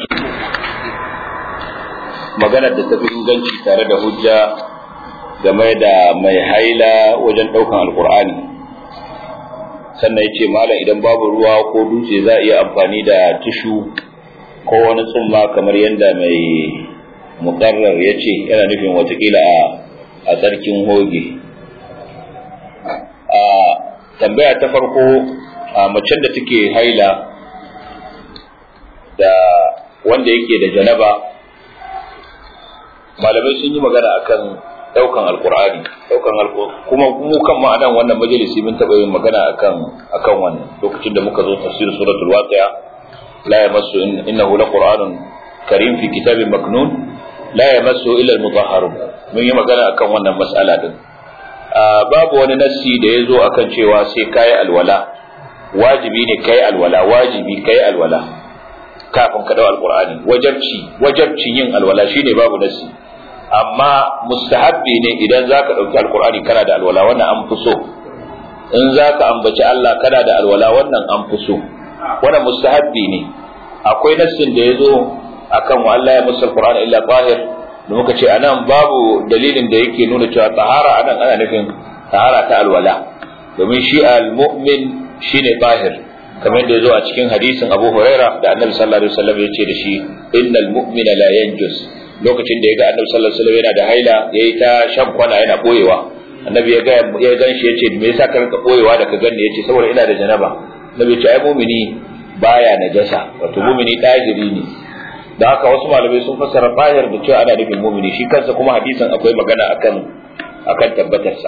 magana da tafi inganci tare da hujja game da mai haila wajen ɗaukan alkur'ani sannan ya ce malam idan babu ruwa ko dutse za a iya amfani da tishu ko wani tsumma kamar yadda mai mukarrar ya ce yana nufin watakila a a tsarkin hoge a tambaya ta farko a macen da take haila da wanda yake da janaba malamai sun yi magana akan daukan alkur'ani daukan kuma mu kan ma'anan wannan majalisi mun taba yin magana akan akan wannan lokacin da muka zo tafsir suratul waqi'a la yamassu innahu laqur'anun karim fi kitabin maknun la yamassu illa almutahharun mun yi magana akan wannan mas'ala din babu wani nassi da ya zo akan cewa sai kai alwala wajibi ne kai alwala wajibi kai alwala kafin ka dau alqur'ani wajabci wajabcin yin alwala shine babu nassi amma mustahabbi ne idan zaka dauki alqur'ani kana da alwala wannan an fi so in zaka ambaci Allah kana da alwala wannan an fi so wannan mustahabbi ne akwai nassin da yazo akan wa Allah ya musul qur'ana illa tahir da muka ce anan babu dalilin da yake nuna cewa tahara anan ana nufin tahara ta alwala domin shi almu'min shine tahir kamar yadda yazo a cikin hadisin Abu Huraira da Annabi sallallahu alaihi wasallam ya ce da shi innal mu'mina la yanjus lokacin da ya ga Annabi sallallahu alaihi wasallam yana da haila yayi ta shan kwana yana boyewa Annabi ya ga ya ganshi yace me yasa ka rinka boyewa da ka ganni yace saboda ina da janaba Annabi ya ce ai mu'mini baya najasa wato mu'mini tajiri ne da haka wasu malamai sun fassara bayar da cewa ana nufin mu'mini shi kansa kuma hadisin akwai magana akan akan tabbatarsa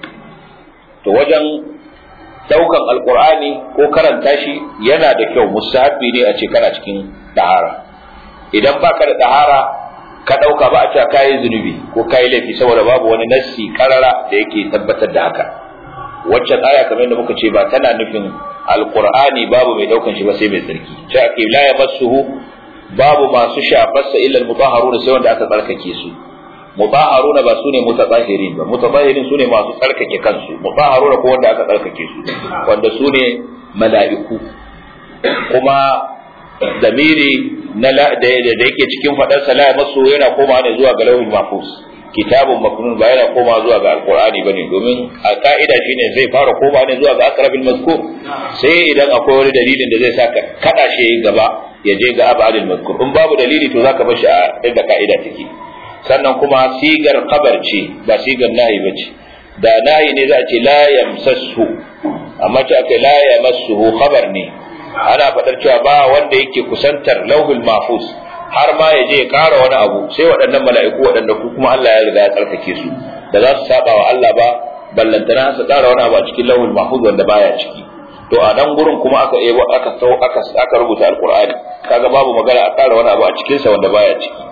to wajen daukan alkur'ani ko karanta shi yana da kyau mustahabbi ne a ce kana cikin dahara idan baka da dahara ka dauka ba a cewa kayi zunubi ko kayi laifi saboda babu wani nassi karara da yake tabbatar da haka waccan aya kamar yadda muka ce ba tana nufin alkur'ani babu mai daukan shi ba sai mai tsarki ce ake la yamassuhu babu masu shafarsa illa almutahharuna sai wanda aka tsarkake su mutahharuna ba sune mutatahirin ba mutatahirin sune masu tsarkake kansu mutahharuna ko wanda aka tsarkake su wanda sune mala'iku kuma damiri na da yake cikin fadar sa la masu yana koma ne zuwa ga lauhul mahfuz kitabun maknun ba yana koma zuwa ga alqur'ani bane domin a ka'ida shine zai fara koma ne zuwa ga akrabil mazkur sai idan akwai wani dalilin da zai saka kada shi gaba ya je ga abadil mazkur in babu dalili to zaka bar shi a inda ka'ida take sannan kuma sigar kabar ce ba sigar nahi ba ce da nahi ne za a ce la yamsassu amma ce aka la yamassuhu khabar ne ana faɗar cewa ba wanda yake kusantar lauhul mahfuz har ma ya je ya ƙara wani abu sai waɗannan mala'iku waɗanda ku kuma Allah ya riga ya tsarkake su da za su saba wa Allah ba ballantana su ƙara wani abu a cikin lauhul mahfuz wanda baya ciki to a nan gurin kuma aka ebo aka aka aka rubuta alqur'ani kaga babu magana a ƙara wani abu a cikin sa wanda baya ciki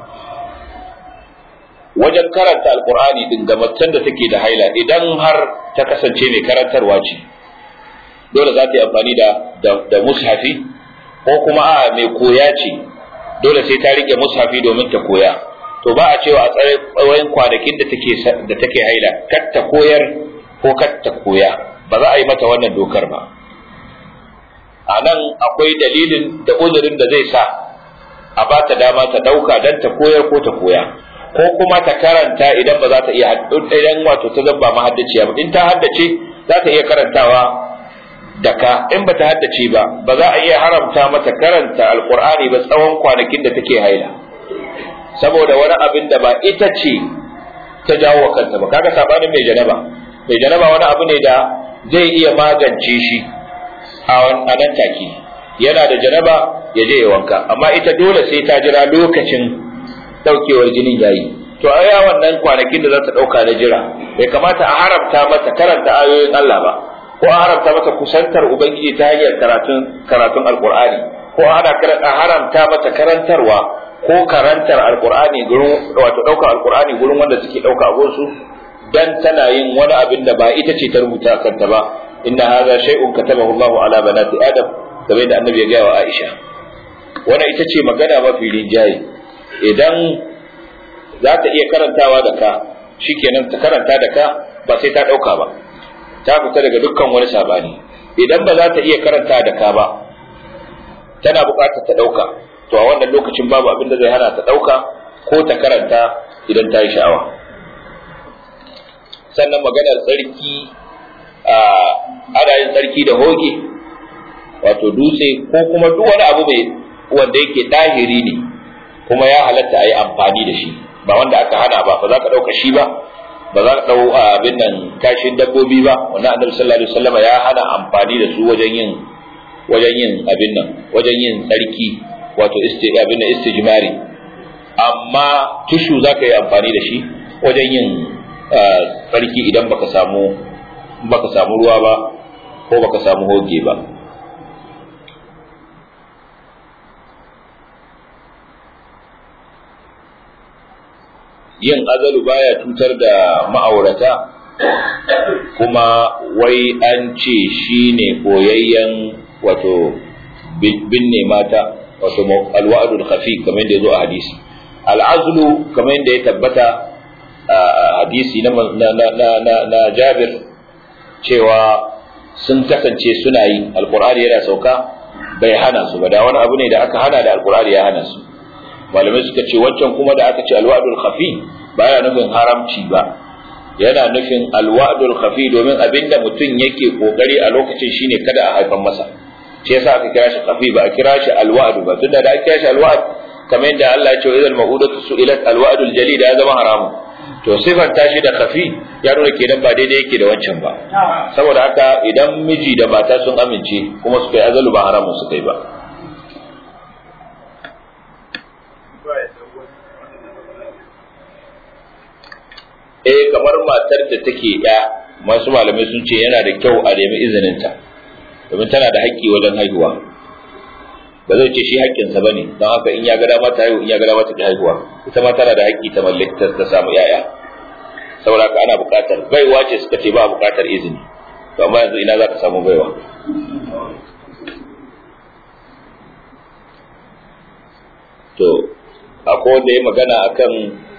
wajen karanta alkur'ani din ga macen da take da haila idan har ta kasance mai karantarwa ce dole za ta yi amfani da da mushafi ko kuma a mai koya ce dole sai ta rike mushafi domin ta koya to ba a cewa a tsawon kwanakin da take da take haila kar ta koyar ko kar ta koya ba za a yi mata wannan dokar ba a nan akwai dalilin da uzurin da zai sa a ba ta dama ta dauka don ta koyar ko ta koya ko kuma ta karanta idan ba za ta iya idan wato ta zaba mahaddaciya ba in ta haddace za ta iya karantawa da ka in ba ta haddace ba ba za a iya haramta mata karanta alqur'ani ba tsawon kwanakin da take haila saboda wani abin da ba ita ce ta jawo kanta ba kaga sabanin mai janaba mai janaba wani abu ne da zai iya magance shi a nan take yana da janaba ya je ya wanka amma ita dole sai ta jira lokacin daukewar jinin yayi to a ya wannan kwanakin da za ta dauka na jira bai kamata a haramta mata karanta ayoyin Allah ba ko a haramta mata kusantar ubangiji ta hanyar karatun karatun alqur'ani ko a haramta mata karantarwa ko karantar alqur'ani gurin wato dauka alqur'ani gurin wanda suke dauka a gonsu dan tana yin wani abin da ba ita ce ta rubuta kanta ba inna hadha shay'un katabahu Allahu ala banati adam kamar da annabi ya gaya wa Aisha wannan ita ce magana mafi rinjaye idan za ta iya karantawa da ka shikenan ta karanta da ka ba sai ta ɗauka ba ta fita daga dukkan wani sabani idan ba za ta iya karanta da ka ba tana buƙatar ta ɗauka to a wannan lokacin babu abin da zai hana ta ɗauka ko ta karanta idan ta yi sha'awa sannan maganar tsarki a ana yin tsarki da hoge wato dutse ko kuma duk wani abu mai wanda yake ɗahiri ne kuma ya halatta a yi amfani da shi ba wanda aka hana ba ba za ka ɗauka shi ba ba za ka ɗau abin nan kashin dabbobi ba wannan annabi sallallahu alaihi wasallam ya hana amfani da su wajen yin wajen yin abin nan wajen yin tsarki wato isti abin nan istijmari amma tushu za ka yi amfani da shi wajen yin tsarki idan baka samu baka samu ruwa ba ko baka samu hoge ba yin azalu baya cutar da ma'aurata kuma wai an ce shi ne koyayyen wato binne mata wato alwa'adul khafi kamar da ya zo a hadisi al'azlu kamar da ya tabbata a hadisi na, na, jabir cewa sun kasance suna yi alkur'ani yana sauka bai hana su ba da wani abu ne da aka hana da alkur'ani ya hana su malamai suka ce wancan kuma da aka ce alwa'dul khafi baya nufin haramci ba yana nufin alwa'dul khafi domin abinda mutum yake kokari a lokacin shine kada a haifan masa shi yasa aka kira shi khafi ba a kira shi alwa'du ba tunda da aka kira shi alwa'd kamar yadda Allah ya ce idan ma'udatu su'ilat alwa'dul jali da ya zama haramu to sifar tashi da khafi ya nuna kenan ba daidai yake da wancan ba saboda haka idan miji da mata sun amince kuma suka yi azalu ba haramun suka yi ba eh kamar matar da take ya masu malamai sun ce yana da kyau a nemi izininta domin tana da haƙƙi wajen haihuwa ba zai ce shi haƙƙinsa ba ne don haka in ya ga dama ta haihu in ya ga dama ta ki haihuwa ita ma tana da haƙƙi ta mallaki ta samu yaya saboda haka ana buƙatar baiwa ce suka ce ba buƙatar izini to amma yanzu ina za ka samu baiwa to akwai wanda ya magana akan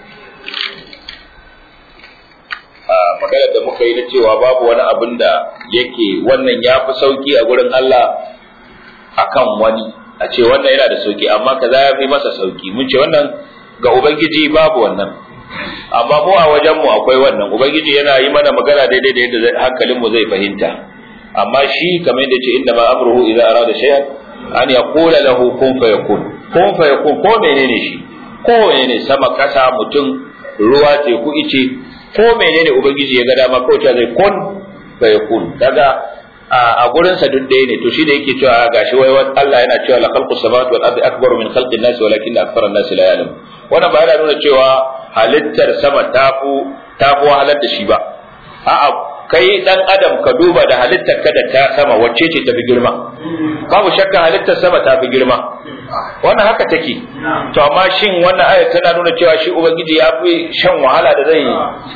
maganar da muka yi na cewa babu wani abin da yake wannan ya fi sauki a gurin Allah akan wani a ce wannan yana da sauki amma kaza ya fi masa sauki mun ce wannan ga ubangiji babu wannan amma mu a wajen mu akwai wannan ubangiji yana yi mana magana daidai da yadda hankalin mu zai fahimta amma shi kamar yadda ce inda ma amruhu idza arada shay'an an yaqula lahu kun fayakun kun fayakun ko menene shi ko menene sama kasa mutum ruwa teku ice ko menene ubangiji ya ga dama kawai cewa zai kun fa yakun kaga a gurin sa duk ɗaya ne to shi da yake cewa gashi wai Allah yana cewa la khalqus samawati wal ardi akbaru min khalqin nas walakin akthara an-nas la ya'lam wannan ba yana nuna cewa halittar sama tafu tafu halar da shi ba a'a kai dan adam ka duba da halittar ka da ta sama wacce ce tafi girma babu shakka halittar sama ta fi girma wannan haka take to amma shin wannan ayat tana nuna cewa shi ubangiji ya fi shan wahala da zai yi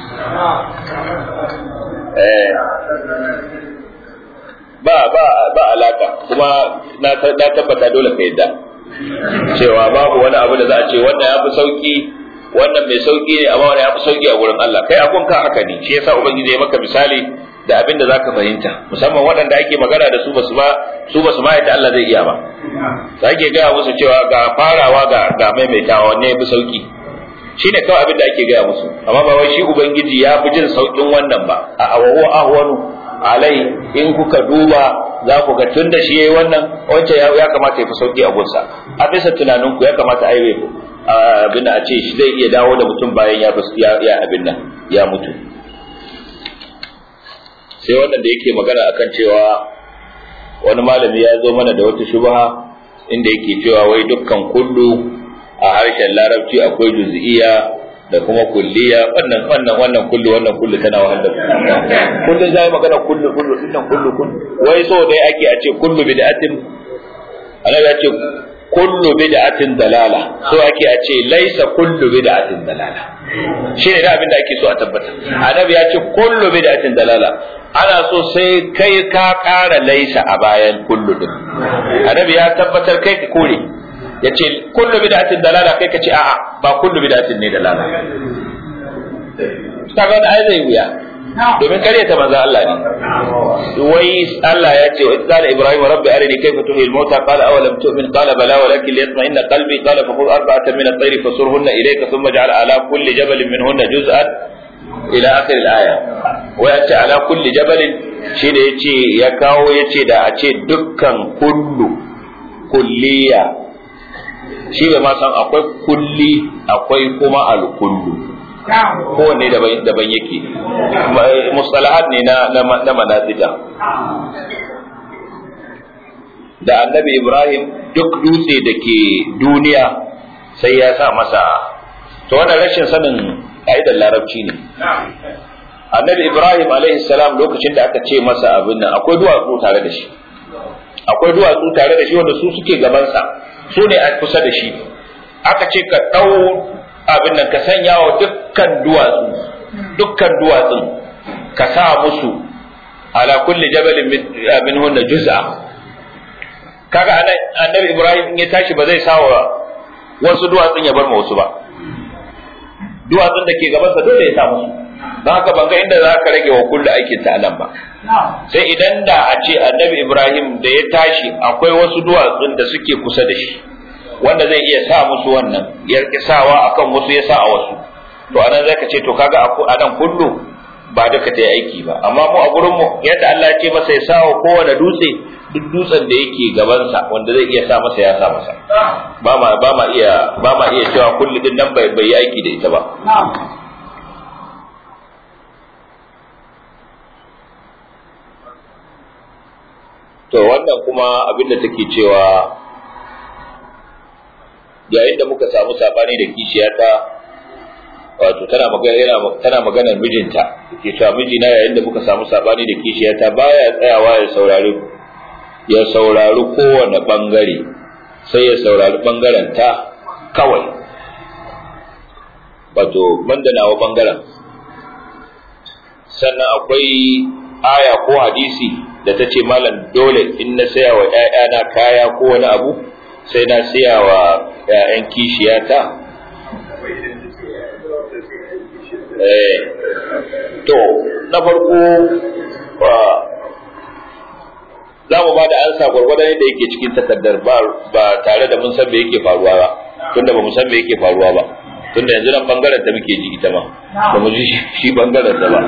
eh ba ba ba alaka kuma na na tabbata dole ka yadda cewa babu wani abu da za a ce wannan ya fi sauki wannan mai sauki ne amma wannan ya fi sauki a gurin Allah kai abun ka haka ne shi yasa ubangiji ya maka misali da abin da zaka fahimta musamman waɗanda ake magana da su basu ba su basu ma yadda Allah zai iya ba za ke gaya musu cewa ga farawa ga ga maimaitawa wanne ya fi sauki shine kawai abin da ake gaya musu amma ba wai shi ubangiji ya fi jin saukin wannan ba a wa huwa ahwanu alai in kuka duba za ku ga tun da shi yayi wannan wacce ya kamata ya fi sauki a gunsa a bisa tunaninku ya kamata ai abin da a ce shi zai iya dawo da mutum bayan ya ya abin nan ya mutu sai wannan da yake magana akan cewa wani malami ya zo mana da wata shubha inda yake cewa wai dukkan kullu a harshen larabci akwai juz'iyya da kuma kulliya wannan wannan wannan kullu wannan kullu tana wahal da kullun zai magana kullu kullu dinnan kullu kullu wai so dai ake a ce kullu bid'atin ana ya ce kullu bid'atin dalala so ake a ce laisa kullu bid'atin dalala shi ne abin da ake so a tabbata annabi ya ce kullu bid'atin dalala ana so sai kai ka ƙara laisa a bayan kullu din annabi ya tabbatar kai ka kore yace kullu bid'atin dalala kai ka ce a'a ba kullu bid'atin ne dalala kaga wani ai zai wuya domin karyata manzo Allah ne wai Allah ya ce wa qala ibrahim rabbi arini kayfa tuhyi al-mauta qala aw lam tu'min qala bala walakin liyatma'inna qalbi qala fa khudh arba'atan min at-tayr fasurhunna ilayka thumma ij'al ala kulli jabalin minhunna juz'an ila akhir al-aya wa yace ala kulli jabalin shi da yace ya kawo yace da a ce dukkan kullu kulliya shi bai ma san akwai kulli akwai kuma al-kullu kowanne daban yake mustalahat ne na manazija da annabi ibrahim duk dutse da ke duniya sai ya sa masa to wannan rashin sanin ƙa'idar larabci ne annabi ibrahim alaihi salam lokacin da aka ce masa abin nan akwai duwatsu tare da shi akwai duwatsu tare da shi wanda su suke gabansa su ne a kusa da shi aka ce ka ɗau abin nan ka sanya wa dukkan duwatsu dukkan duwatsun ka sa musu ala kulli jabalin min hunna juz'a kaga anan annabi ibrahim in ya tashi ba zai sawa wasu duwatsun ya bar ma wasu ba duwatsun da ke gabansa dole ya sa musu don haka ban ga inda za ka rage wa kullu aikin ta nan ba sai idan da a ce annabi ibrahim da ya tashi akwai wasu duwatsun da suke kusa da shi wanda zai iya sa musu wannan ya rike sawa akan wasu ya sa a wasu to anan zai ka ce to kaga a nan kullu ba duka ta yi aiki ba amma mu a gurin mu yadda Allah ya ce masa ya sa wa kowane dutse duk dutsen da yake gabansa wanda zai iya sa masa ya sa masa ba ma ba ma iya ba ma iya cewa kullu din nan bai bai aiki da ita ba to wannan kuma abin da take cewa yayin da muka samu sabani da kishiyata wato tana magana tana maganar mijinta ke cewa mijina yayin da muka samu sabani da kishiyata baya tsayawa ya saurari ya saurari kowane bangare sai ya saurari bangaren ta kawai wato banda nawa bangaren sannan akwai aya ko hadisi da ta ce malam dole in na saya wa ‘ya'yana kaya ko wani abu sai na saya wa ‘ya'yan kishiyata to na farko za mu ba da ansa gwargwadon yadda yake cikin takardar ba tare da mun san me yake faruwa ba tunda ba mu san me yake faruwa ba tunda yanzu nan bangaren ta muke ji ita ma ba mu ji shi bangaren ta ba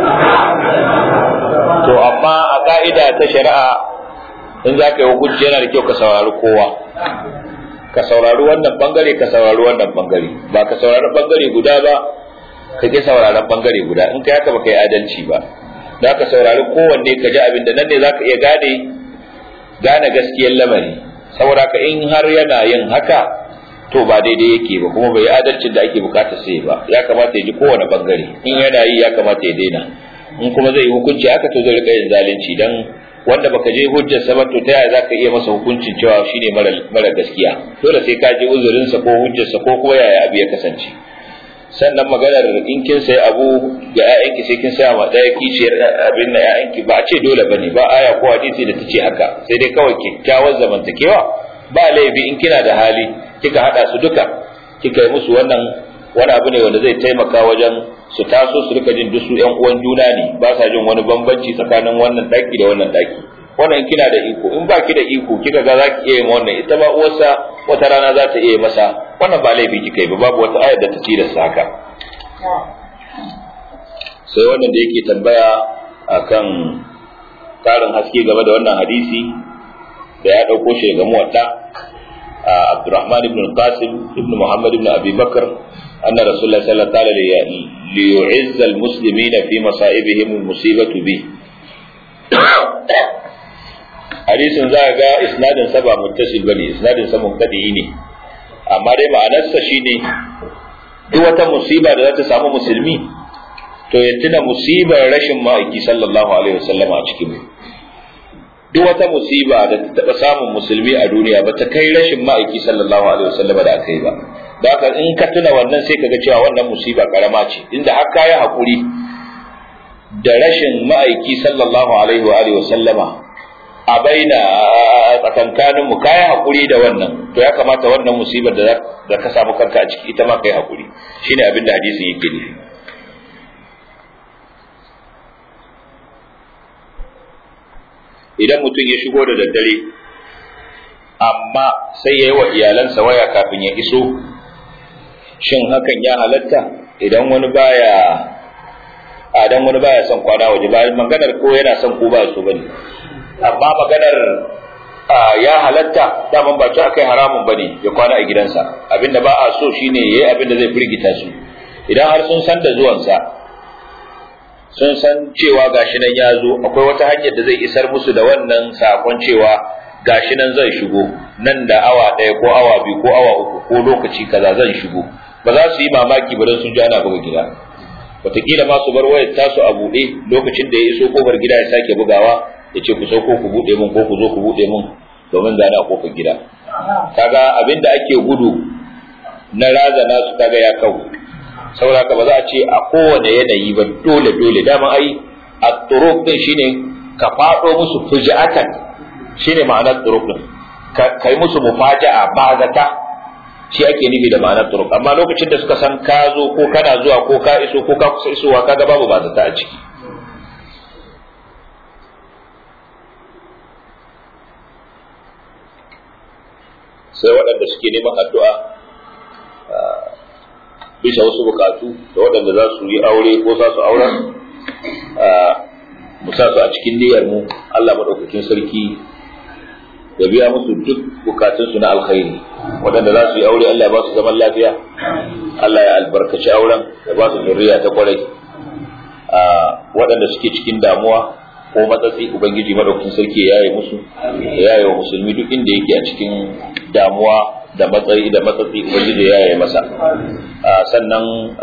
to amma a ka'ida ta shari'a in za ka yi hukunci yana da kyau ka saurari kowa ka saurari wannan bangare ka saurari wannan bangare ba ka saurari bangare guda ba ka ke sauraron bangare guda in ka haka baka yi adalci ba za ka saurari kowanne ka ji abin da nan ne za ka iya gane gane gaskiyar lamari saboda ka in har yana yin haka to ba daidai yake ba kuma bai yi adalcin da ake bukata sai ba ya kamata ya ji kowane bangare in yana yi ya kamata ya daina in kuma zai yi hukunci haka to zai rika yin zalunci dan wanda baka je hujjar sa ba to ta yaya zaka iya masa hukuncin cewa shine mara mara gaskiya dole sai ka je uzurin sa ko hujjar sa ko kuma yaya abu ya kasance sannan maganar in kin sai abu ga ƴaƴanki sai kin saya ma ɗaya kiciyar abin da ƴaƴanki ba a ce dole bane ba aya ko hadisi da tace haka sai dai kawai kyakkyawar zamantakewa ba laifi in kina da hali kika hada su duka kika yi musu wannan wani abu ne wanda zai taimaka wajen su taso su rika jin dusu ƴan uwan juna ne ba sa jin wani bambanci tsakanin wannan daki da wannan daki wannan kina da iko in ba ki da iko kika ga zaki iya yin wannan ita ba uwarsa wata rana za ta iya masa wannan ba laifi kika yi ba babu wata ayar da ta tilasta haka sai wannan da yake tambaya akan karin haske game da wannan hadisi da ya ɗauko shi daga muwadda Abdurrahman ibn Qasim ibn Muhammad ibn Abi Bakr anna Rasulullah sallallahu alaihi wasallam liyu'izza al-muslimina fi masa'ibihim al-musibatu bi hadisin za ga isnadin sa ba muttasil bane isnadin sa munqadi ne amma dai ma'anarsa shine duk wata musiba da za ta samu musulmi to ya tuna musibar rashin ma'aiki sallallahu alaihi wasallam a cikin duk wata musiba da ta taɓa samun musulmi a duniya ba ta kai rashin ma'aiki sallallahu alaihi wasallam da aka yi ba da haka in ka tuna wannan sai kaga cewa wannan musiba karama ce inda har kayi hakuri da rashin ma'aiki sallallahu alaihi wa alihi wasallama a baina tsakankanin mu kai hakuri da wannan to ya kamata wannan musibar da da ka samu kanka a ciki ita ma kai hakuri shine abin da hadisi yake nufi idan mutum ya shigo da daddare amma sai ya yi wa iyalansa waya kafin ya iso shin hakan ya halatta idan wani baya a dan wani baya son kwana waje ba maganar ko yana son ko ba so bane amma maganar ya halatta daman ba ci akai haramun bane ya kwana a gidansa abinda ba a so shine yayi abinda zai firgita su idan har sun san da zuwansa sun san cewa gashi nan ya zo akwai wata hanyar da zai isar musu da wannan sakon cewa gashi nan zai shigo nan da awa ɗaya ko awa biyu ko awa uku ko lokaci kaza zan shigo ba za su yi mamaki ba don sun ji ana buga gida wataƙila ma su bar wayar tasu a buɗe lokacin da ya iso kofar gida ya sake bugawa ya ce ku sauko ku buɗe min ko ku zo ku buɗe min domin zane a kofar gida kaga abin da ake gudu na razana su kaga ya kau saboda ka ba za a ce a kowane yanayi ba dole dole dama ai a turuk din shine ka faɗo musu fuji'atan shine ma'anar turuk din kai musu mufaja'a ba zata shi ake nufi da ma'anar turuk amma lokacin da suka san ka zo ko kana zuwa ko ka iso ko ka kusa isowa kaga babu ba zata a ciki sai waɗanda suke neman addu'a bisa wasu bukatu da waɗanda za su yi aure ko za su auren mu sa su a cikin niyyar mu Allah maɗaukakin sarki ya biya musu duk bukatunsu na alkhairi waɗanda za su yi aure Allah ya ba su zaman lafiya Allah ya albarkaci auren ya ba su zuriya ta kwarai waɗanda suke cikin damuwa ko matsatsi ubangiji madaukakin sarki ya yi musu ya yi wa musulmi duk inda yake a cikin damuwa da matsayi da matsatsi ubangiji ya yi masa sannan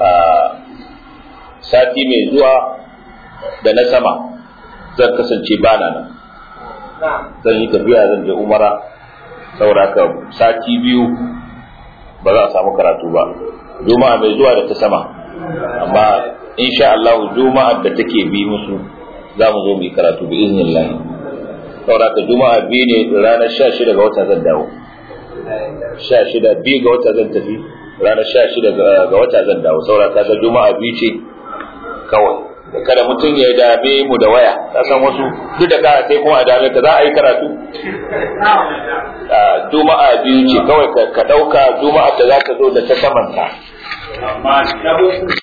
sati mai zuwa da na sama zan kasance bana nan zan yi tafiya zan je umara saboda haka sati biyu ba za a samu karatu ba juma'a mai zuwa da ta sama amma insha Allah juma'a da take bi musu za mu zo mu yi karatu bi iznillah saboda haka juma'a biyu ne ranar 16 ga wata zan dawo 16 biyu ga wata zan tafi ranar 16 ga wata zan dawo saboda haka juma'a biyu ce kawai kada mutum ya dame mu da waya ka san wasu duk da ka sai kuma a dame ka za a yi karatu juma'a biyu ce kawai ka dauka juma'a da za ka zo da ta samanta